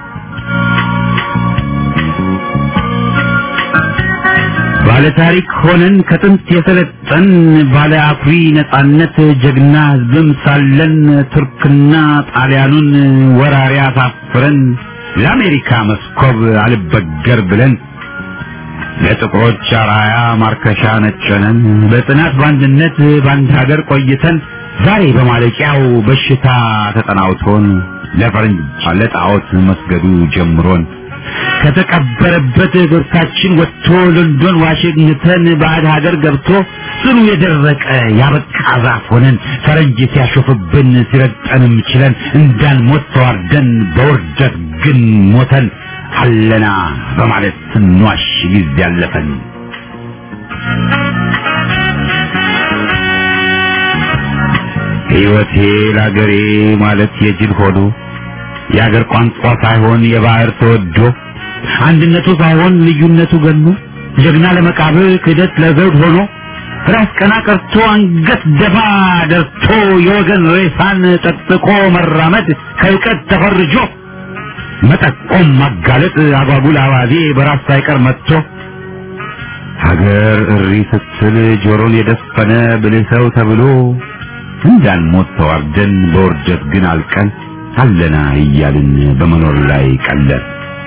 A: ባለ ታሪክ ሆነን ከጥንት የሰለጠን ባለ አኩሪ ነጻነት ጀግና ሕዝብም ሳለን ቱርክና ጣሊያኑን ወራሪ አሳፍረን ለአሜሪካ መስኮብ አልበገር ብለን ለጥቁሮች አራያ ማርከሻ ነጨነን በጽናት በአንድነት በአንድ ሀገር ቆይተን ዛሬ በማለቂያው በሽታ ተጠናውቶን ለፈረንጅ ለጣዖት መስገዱ ጀምሮን ከተቀበረበት ብርታችን ወጥቶ ሎንዶን ዋሽንግተን ባዕድ ሀገር ገብቶ ጽኑ የደረቀ ያበቃ ዛፍ ሆነን ፈረንጅ ሲያሾፍብን ሲረግጠንም ችለን እንዳንሞት ተዋርደን በውርደት ግን ሞተን አለና በማለት ስንዋሽ ጊዜ ያለፈን ሕይወቴ ለአገሬ ማለት የጅል ሆኖ የአገር ቋንቋ ሳይሆን የባህር ተወዶ አንድነቱ ሳይሆን ልዩነቱ ገኖ ጀግና ለመቃብር ክህደት ለዘውድ ሆኖ ራስ ቀና ቀርቶ አንገት ደፋ ደርቶ የወገን ሬሳን ጠጥቆ መራመድ ከእውቀት ተፈርጆ መጠቆም ማጋለጥ አጓጉል አባዜ በራስ ሳይቀር መጥቶ ሀገር እሪ ስትል ጆሮን የደፈነ ብልህ ሰው ተብሎ እንዳንሞት ተዋርደን በውርደት ግን አልቀን አለና እያልን በመኖር ላይ ቀለር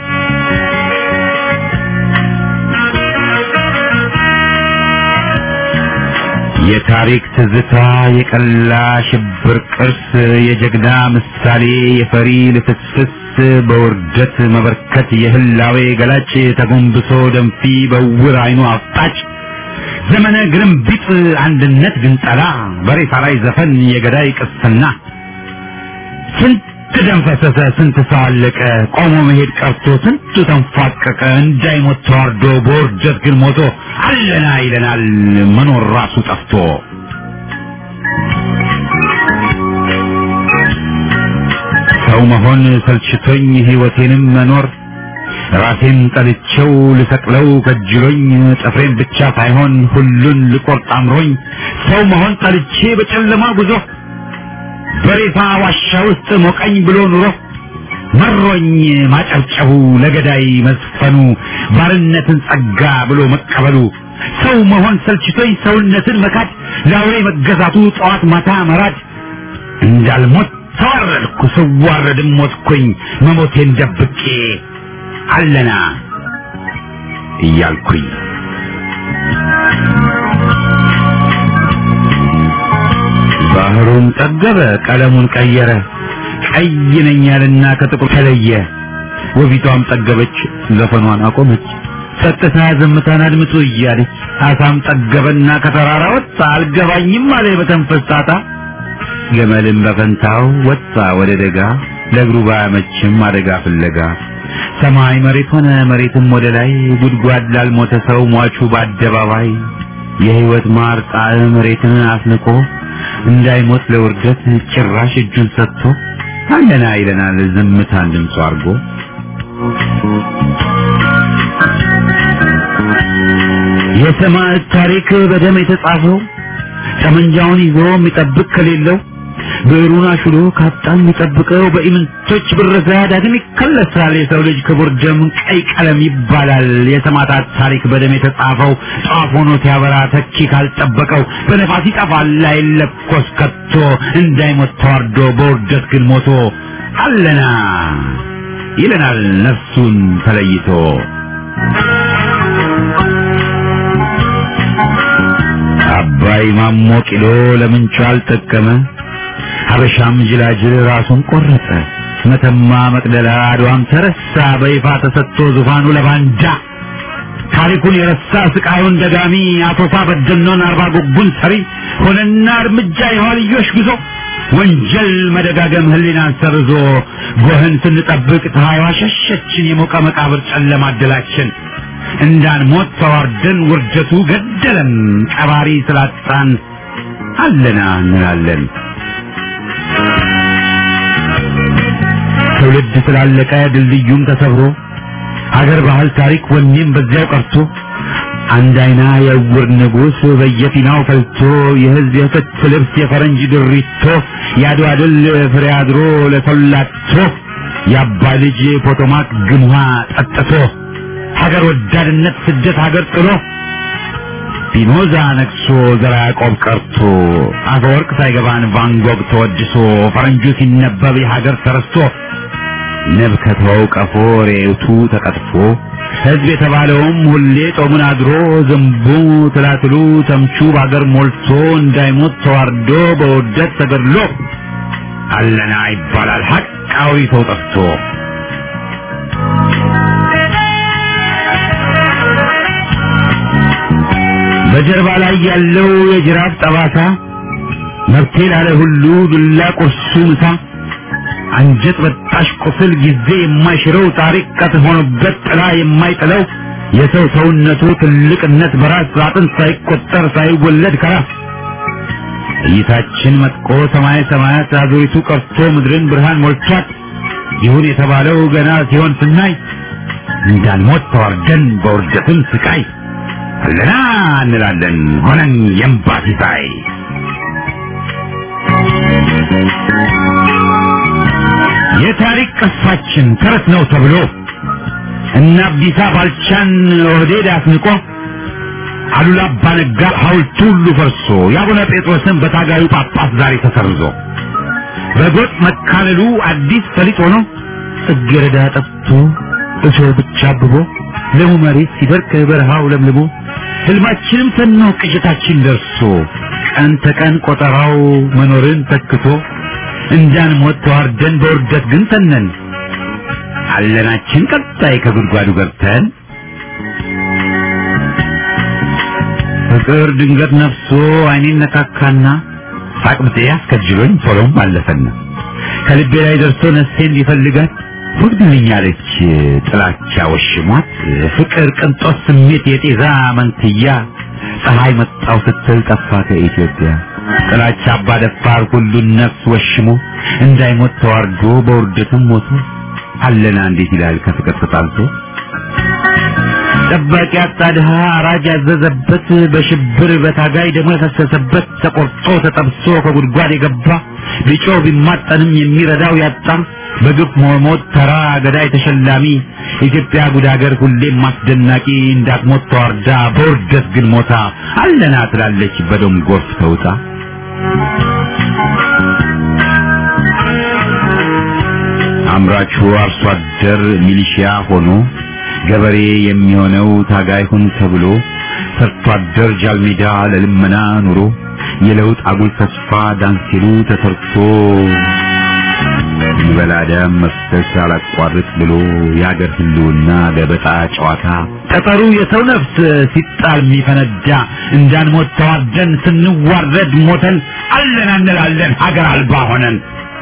A: የታሪክ ትዝታ የቀላ ሽብር ቅርስ የጀግና ምሳሌ የፈሪ ልፍስፍስ በውርደት መበርከት የህላዌ ገላጭ ተጎንብሶ ደንፊ በውር አይኑ አፍጣጭ ዘመነ ግርምቢጥ አንድነት ግንጠላ በሬሳ ላይ ዘፈን የገዳይ ቅስና ስንት ደም ፈሰሰ ስንት ሰው አለቀ ቆሞ መሄድ ቀርቶ ስንቱ ተንፏቀቀ እንዳይሞት ተዋርዶ በውርደት ግን ሞቶ አለና ይለናል መኖር ራሱ ጠፍቶ ሰው ሰው መሆን ሰልችቶኝ ሕይወቴንም መኖር ራሴን ጠልቼው ልሰቅለው ከጅሎኝ ጥፍሬን ብቻ ሳይሆን ሁሉን ልቆርጥ አምሮኝ ሰው መሆን ጠልቼ በጨለማ ጉዞ በሬሳ ዋሻ ውስጥ ሞቀኝ ብሎ ኑሮ መሮኝ ማጨብጨቡ ለገዳይ መዝፈኑ ባርነትን ጸጋ ብሎ መቀበሉ ሰው መሆን ሰልችቶኝ ሰውነትን መካድ ለአውሬ መገዛቱ ጠዋት ማታ መራድ እንዳልሞት ተዋረድኩ ስዋረድም ሞትኩኝ መሞቴን ደብቄ አለና እያልኩኝ ባህሩን ጠገበ ቀለሙን ቀየረ ቀይ ነኝ ያለና ከጥቁር ተለየ ወፊቷም ጠገበች ዘፈኗን አቆመች ጸጥታ ዝምታን አድምጡ እያለች አሳም ጠገበና ከተራራ ወጣ አልገባኝም አለ በተንፈስ ጣጣ ገመልም በፈንታው ወጣ ወደ ደጋ ለእግሩ ባያመችም አደጋ ፍለጋ ሰማይ መሬት ሆነ መሬትም ወደ ላይ ጉድጓድ ላልሞተ ሰው ሟቹ በአደባባይ የህይወት ማር ጣዕም መሬትን አስንቆ እንዳይሞት ለውርደት ጭራሽ እጁን ሰጥቶ አለና ይለናል ዝምታን ድምፁ አድርጎ የሰማዕት ታሪክ በደም የተጻፈው ጠመንጃውን ይዞ የሚጠብቅ ከሌለው ብዕሩን አሽሎ ካጣ የሚጠብቀው በኢምንቶች ብረዛ ዳግም ይከለሳል። የሰው ልጅ ክቡር ደም ቀይ ቀለም ይባላል። የሰማዕታት ታሪክ በደም የተጻፈው ጧፍ ሆኖ ሲያበራ ተኪ ካልጠበቀው በነፋስ ይጠፋል አይለኮስ ከቶ እንዳይሞት ተዋርዶ በውርደት ግን ሞቶ አለና ይለናል ነፍሱን ተለይቶ አባይ ማሞ ቂሎ ለምንቹ አልጠቀመ ሀበሻም ጅላጅል ራሱን ቆረጠ መተማ መቅደላ አድዋም ተረሳ በይፋ ተሰጥቶ ዙፋኑ ለባንዳ ታሪኩን የረሳ ስቃዩን ደጋሚ አቶሳ በደኖን አርባ ጉጉን ሰሪ ሆነና እርምጃ የኋልዮሽ ጉዞ ወንጀል መደጋገም ህሊናን ሰርዞ ጎህን ስንጠብቅ ፀሐይዋ ሸሸችን የሞቀ መቃብር ጨለማ አደላችን እንዳንሞት ተዋርደን ውርደቱ ገደለን ቀባሪ ስላጣን አለና እንላለን ትውልድ ስላለቀ ድልድዩም ተሰብሮ አገር ባህል ታሪክ ወኔም በዚያው ቀርቶ አንድ አይና የዕውር ንጉሥ በየፊናው ፈልቶ የህዝብ የፍት ልብስ የፈረንጅ ድሪቶ የአድዋ ድል ፍሬ አድሮ ለሰላቶ የአባ ልጅ ፖቶማክ ግምሃ ጠጥቶ ሀገር ወዳድነት ስደት ሀገር ጥሎ ፒኖዛ ነግሶ ዘራ ያዕቆብ ቀርቶ አፈወርቅ ሳይገባን ቫንጎግ ተወድሶ ፈረንጁ ሲነበብ የሀገር ተረስቶ ንብ ከተወው ቀፎ ሬቱ ተቀጥፎ ህዝብ የተባለውም ሁሌ ጦሙን አድሮ ዝንቡ ትላትሉ ተምቹ በአገር ሞልቶ እንዳይሞት ተዋርዶ በውርደት ተገድሎ አለና ይባላል ሀቃዊ ሰው ጠፍቶ በጀርባ ላይ ያለው የጅራፍ ጠባሳ መብቴ ላለ ሁሉ ዱላ ቁርሱ ምሳ አንጀት በጣሽ ቁስል ጊዜ የማይሽረው ታሪክ ቀት ሆኖበት ጥላ የማይጥለው የሰው ሰውነቱ ትልቅነት በራስ አጥንት ሳይቆጠር ሳይወለድ ከራስ እይታችን መጥቆ ሰማይ ሰማያት አዙሪቱ ቀርቶ ምድርን ብርሃን ሞልቷት ይሁን የተባለው ገና ሲሆን ስናይ እንዳንሞት ተዋርደን በውርደትም ስቃይ አለና እንላለን ሆነን የእምባ ሲሳይ የታሪክ ቅርሳችን ተረት ነው ተብሎ እና አብዲሳ ባልቻን ኦህዴድ አስንቆ አሉላ አባነጋ ሐውልቱ ሁሉ ፈርሶ የአቡነ ጴጥሮስን በታጋዩ ጳጳስ ዛሬ ተሰርዞ በጎጥ መካለሉ አዲስ ፈሊጥ ሆኖ ጽጌረዳ ጠፍቶ እሾህ ብቻ አብቦ ለሙ መሬት ሲደርቅ በረሃው ለምልሞ ህልማችንም ተኖ ቅዠታችን ደርሶ ቀን ተቀን ቆጠራው መኖርን ተክቶ እንዳንሞት ተዋርደን በውርደት ግን ተነን አለናችን ቀጣይ ከጉድጓዱ ገብተን ፍቅር ድንገት ነፍሶ አይኔን ነካካና ሳቅብጤ አስከጅሎኝ ቶሎም አለፈና ከልቤ ላይ ደርሶ ነፍሴን ሊፈልጋት ወግድልኛለች ጥላቻ ወሽሟት ፍቅር ቅንጦት ስሜት የጤዛ መንትያ ፀሐይ መጣው ስትል ጠፋ ከኢትዮጵያ ጥላቻ አባደፋር ሁሉን ነፍስ ወሽሞ እንዳይሞት ተዋርዶ በውርደትም ሞቶ አለና እንዴት ይላል ከፍቅር ተጣልቶ ጠባቂ አጣ ድሃ አራጅ ያዘዘበት በሽብር በታጋይ ደግሞ የፈሰሰበት ተቆርጦ ተጠብሶ ከጉድጓድ የገባ ቢጮ ቢማጠንም የሚረዳው ያጣ በግፍ መሞት ተራ ገዳይ ተሸላሚ ኢትዮጵያ ጉድ ሀገር ሁሌም አስደናቂ እንዳትሞት ተዋርዳ በውርደት ግን ሞታ አለና ትላለች በደም ጎርፍ ተውጣ አምራቹ አርሶ አደር ሚሊሺያ ሆኖ ገበሬ የሚሆነው ታጋይ ሁን ተብሎ ሰርቶ አደር ጃልሜዳ ለልመና ኑሮ የለውጥ አጉል ተስፋ ዳንሲሉ ተሰርቶ ይበላ ደም መፍሰስ አላቋርጥ ብሎ የአገር ህልውና ገበጣ ጨዋታ ጠጠሩ የሰው ነፍስ ሲጣል የሚፈነዳ እንዳንሞት ተዋርደን ስንዋረድ ሞተን አለን እንላለን ሀገር አልባ ሆነን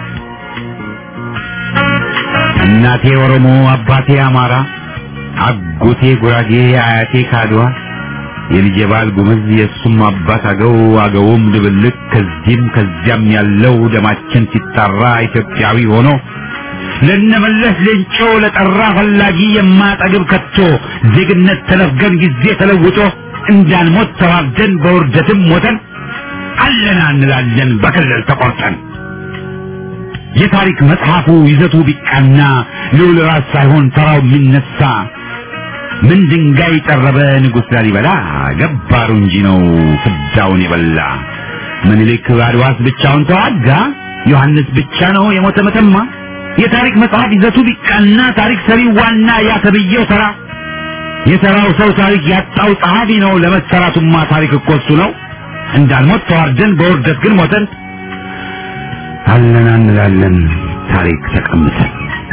A: እናቴ ኦሮሞ አባቴ አማራ አጎቴ ጉራጌ አያቴ ካድዋ የልጄ ባል ጉምዝ የእሱም አባት አገው አገውም ድብልቅ ከዚህም ከዚያም ያለው ደማችን ሲጣራ ኢትዮጵያዊ ሆኖ ለነመለስ ሌንጮ ለጠራ ፈላጊ የማጠግብ ከቶ ዜግነት ተነፍገን ጊዜ ተለውጦ እንዳንሞት ተዋርደን በውርደትም ሞተን አለና እንላለን በክልል ተቆርጠን የታሪክ መጽሐፉ ይዘቱ ቢቃና ልዑል ራስ ሳይሆን ተራው የሚነሳ ምን ድንጋይ ጠረበ ንጉሥ ላሊበላ ገባሩ እንጂ ነው ፍዳውን የበላ ምኒልክ አድዋስ ብቻውን ተዋጋ ዮሐንስ ብቻ ነው የሞተ መተማ የታሪክ መጽሐፍ ይዘቱ ቢቃና ታሪክ ሰሪ ዋና ያ ተብዬው ተራ የተራው ሰው ታሪክ ያጣው ጸሐፊ ነው ለመሰራቱማ ታሪክ እኮ እሱ ነው እንዳልሞት ተዋርደን በውርደት ግን ሞተን አለና እንላለን ታሪክ ተቀምጠን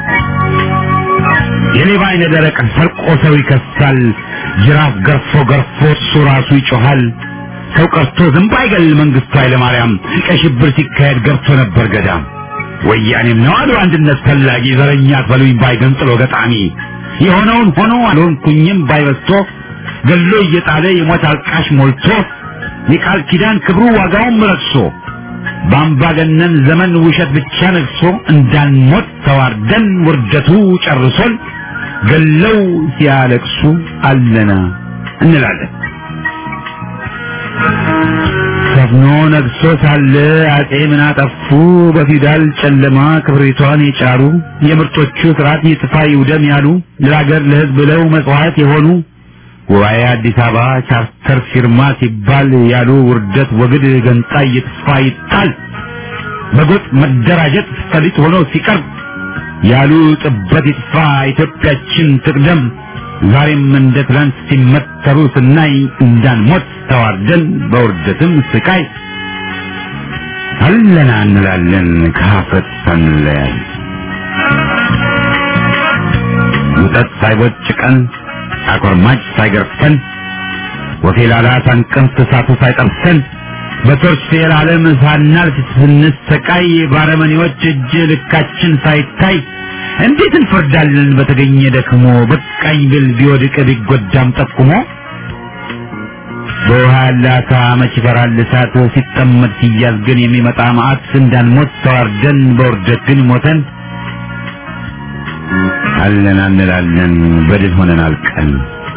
A: የሌባ አይነ ደረቅ ሰርቆ ሰው ይከሳል ጅራፍ ገርፎ ገርፎ እሱ ራሱ ይጮሃል ሰው ቀርቶ ዝንብ አይገል መንግስቱ ኃይለማርያም ቀይ ሽብር ሲካሄድ ገብቶ ነበር ገዳም ወያኔም ነው አሉ አንድነት ፈላጊ ዘረኛ አትበሉኝ ባይ ገንጥሎ ገጣሚ የሆነውን ሆኖ አልሆንኩኝም ባይበስቶ ገሎ እየጣለ የሞት አልቃሽ ሞልቶ የቃል ኪዳን ክብሩ ዋጋውን ረክሶ በአምባገነን ዘመን ውሸት ብቻ ነግሶ እንዳንሞት ተዋርደን ውርደቱ ጨርሶን ገለው ሲያለቅሱ አለና እንላለን። ሰፍኖ ነግሶ ሳለ አጼ ምን አጠፉ? በፊውዳል ጨለማ ክብሪቷን የጫሩ የምርጦቹ ስርዓት ይጥፋ ይውደም ያሉ ለሀገር ለሕዝብ ብለው መስዋዕት የሆኑ ጉባኤ አዲስ አበባ ቻርተር ፊርማ ሲባል ያሉ ውርደት ወግድ ገንጣይ ይጥፋ ይጣል በጎጥ መደራጀት ፈሊጥ ሆኖ ሲቀርብ ያሉ ጥበት ይጥፋ ኢትዮጵያችን ትቅደም ዛሬም እንደ ትላንት ሲመተሩ ስናይ እንዳንሞት ተዋርደን በውርደትም ስቃይ አለና እንላለን ከሀፍረት ሳንለያይ ውጠት ሳይቦጭቀን አቆርማጭ ሳይገርፈን ወፌላላ ሳንቀምስ እሳቱ ሳይጠብሰን በቶርች ፌር ዓለም ሳናልፍ ስንሰቃይ ባረመኔዎች እጅ ልካችን ሳይታይ እንዴት እንፈርዳለን በተገኘ ደክሞ በቃኝ ብል ቢወድቅ ቢጎዳም ጠቁሞ በውሃ ያለ አሳ መች ይፈራል እሳት ሲጠመድ ሲያዝ ግን የሚመጣ መዓት እንዳንሞት ተዋርደን በውርደት ግን ሞተን አለን እንላለን በድል ሆነን አልቀን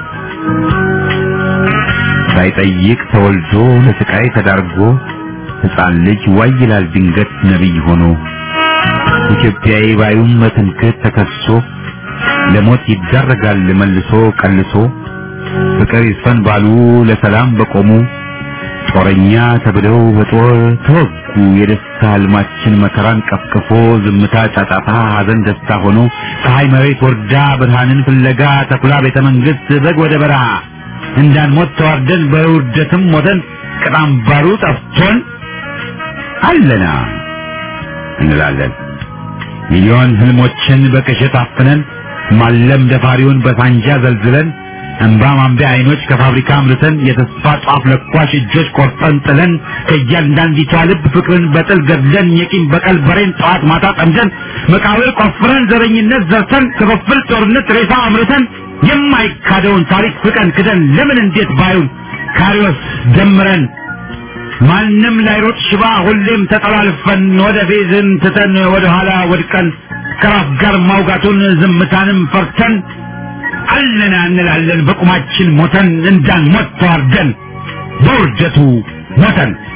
A: ሳይጠይቅ ተወልዶ ለስቃይ ተዳርጎ ሕፃን ልጅ ዋይ ይላል ድንገት ነቢይ ሆኖ ኢትዮጵያዊ ባዩም በትምክህት ተከሶ ለሞት ይዳረጋል መልሶ ቀልሶ ፍቅር ይስፈን ባሉ ለሰላም በቆሙ ጦረኛ ተብለው በጦር ተወጉ። የደስታ ህልማችን መከራን ቀፍቅፎ ዝምታ ጫጫታ፣ ሐዘን ደስታ ሆኖ ፀሐይ መሬት ወርዳ ብርሃንን ፍለጋ ተኩላ ቤተ መንግስት በግ ወደ በረሃ እንዳንሞት ተዋርደን በውርደትም ሞተን ቅጣም ባሩ ጠፍቶን አለና እንላለን ሚሊዮን ህልሞችን በቅዠት አፍነን ማለም ደፋሪውን በሳንጃ ዘልዝለን እንባ ማንቢያ አይኖች ከፋብሪካ አምርተን የተስፋ ጧፍ ለኳሽ እጆች ቆርጠን ጥለን ከእያንዳንዲቷ ልብ ፍቅርን በጥል ገድለን የቂም በቀል በሬን ጠዋት ማታ ጠምደን መቃብር ቆፍረን ዘረኝነት ዘርተን ክፍፍል ጦርነት ሬሳ አምርተን የማይካደውን ታሪክ ፍቀን ክደን ለምን እንዴት ባዩን ካሪዎስ ደምረን ማንም ላይሮጥ ሽባ ሁሌም ተጠላልፈን ወደ ፌዝን ትተን ወደ ኋላ ወድቀን ከራስ ጋር ማውጋቱን ዝምታንም ፈርተን አለና እንላለን በቁማችን ሞተን እንዳንሞት ተዋርደን በውርደቱ ሞተን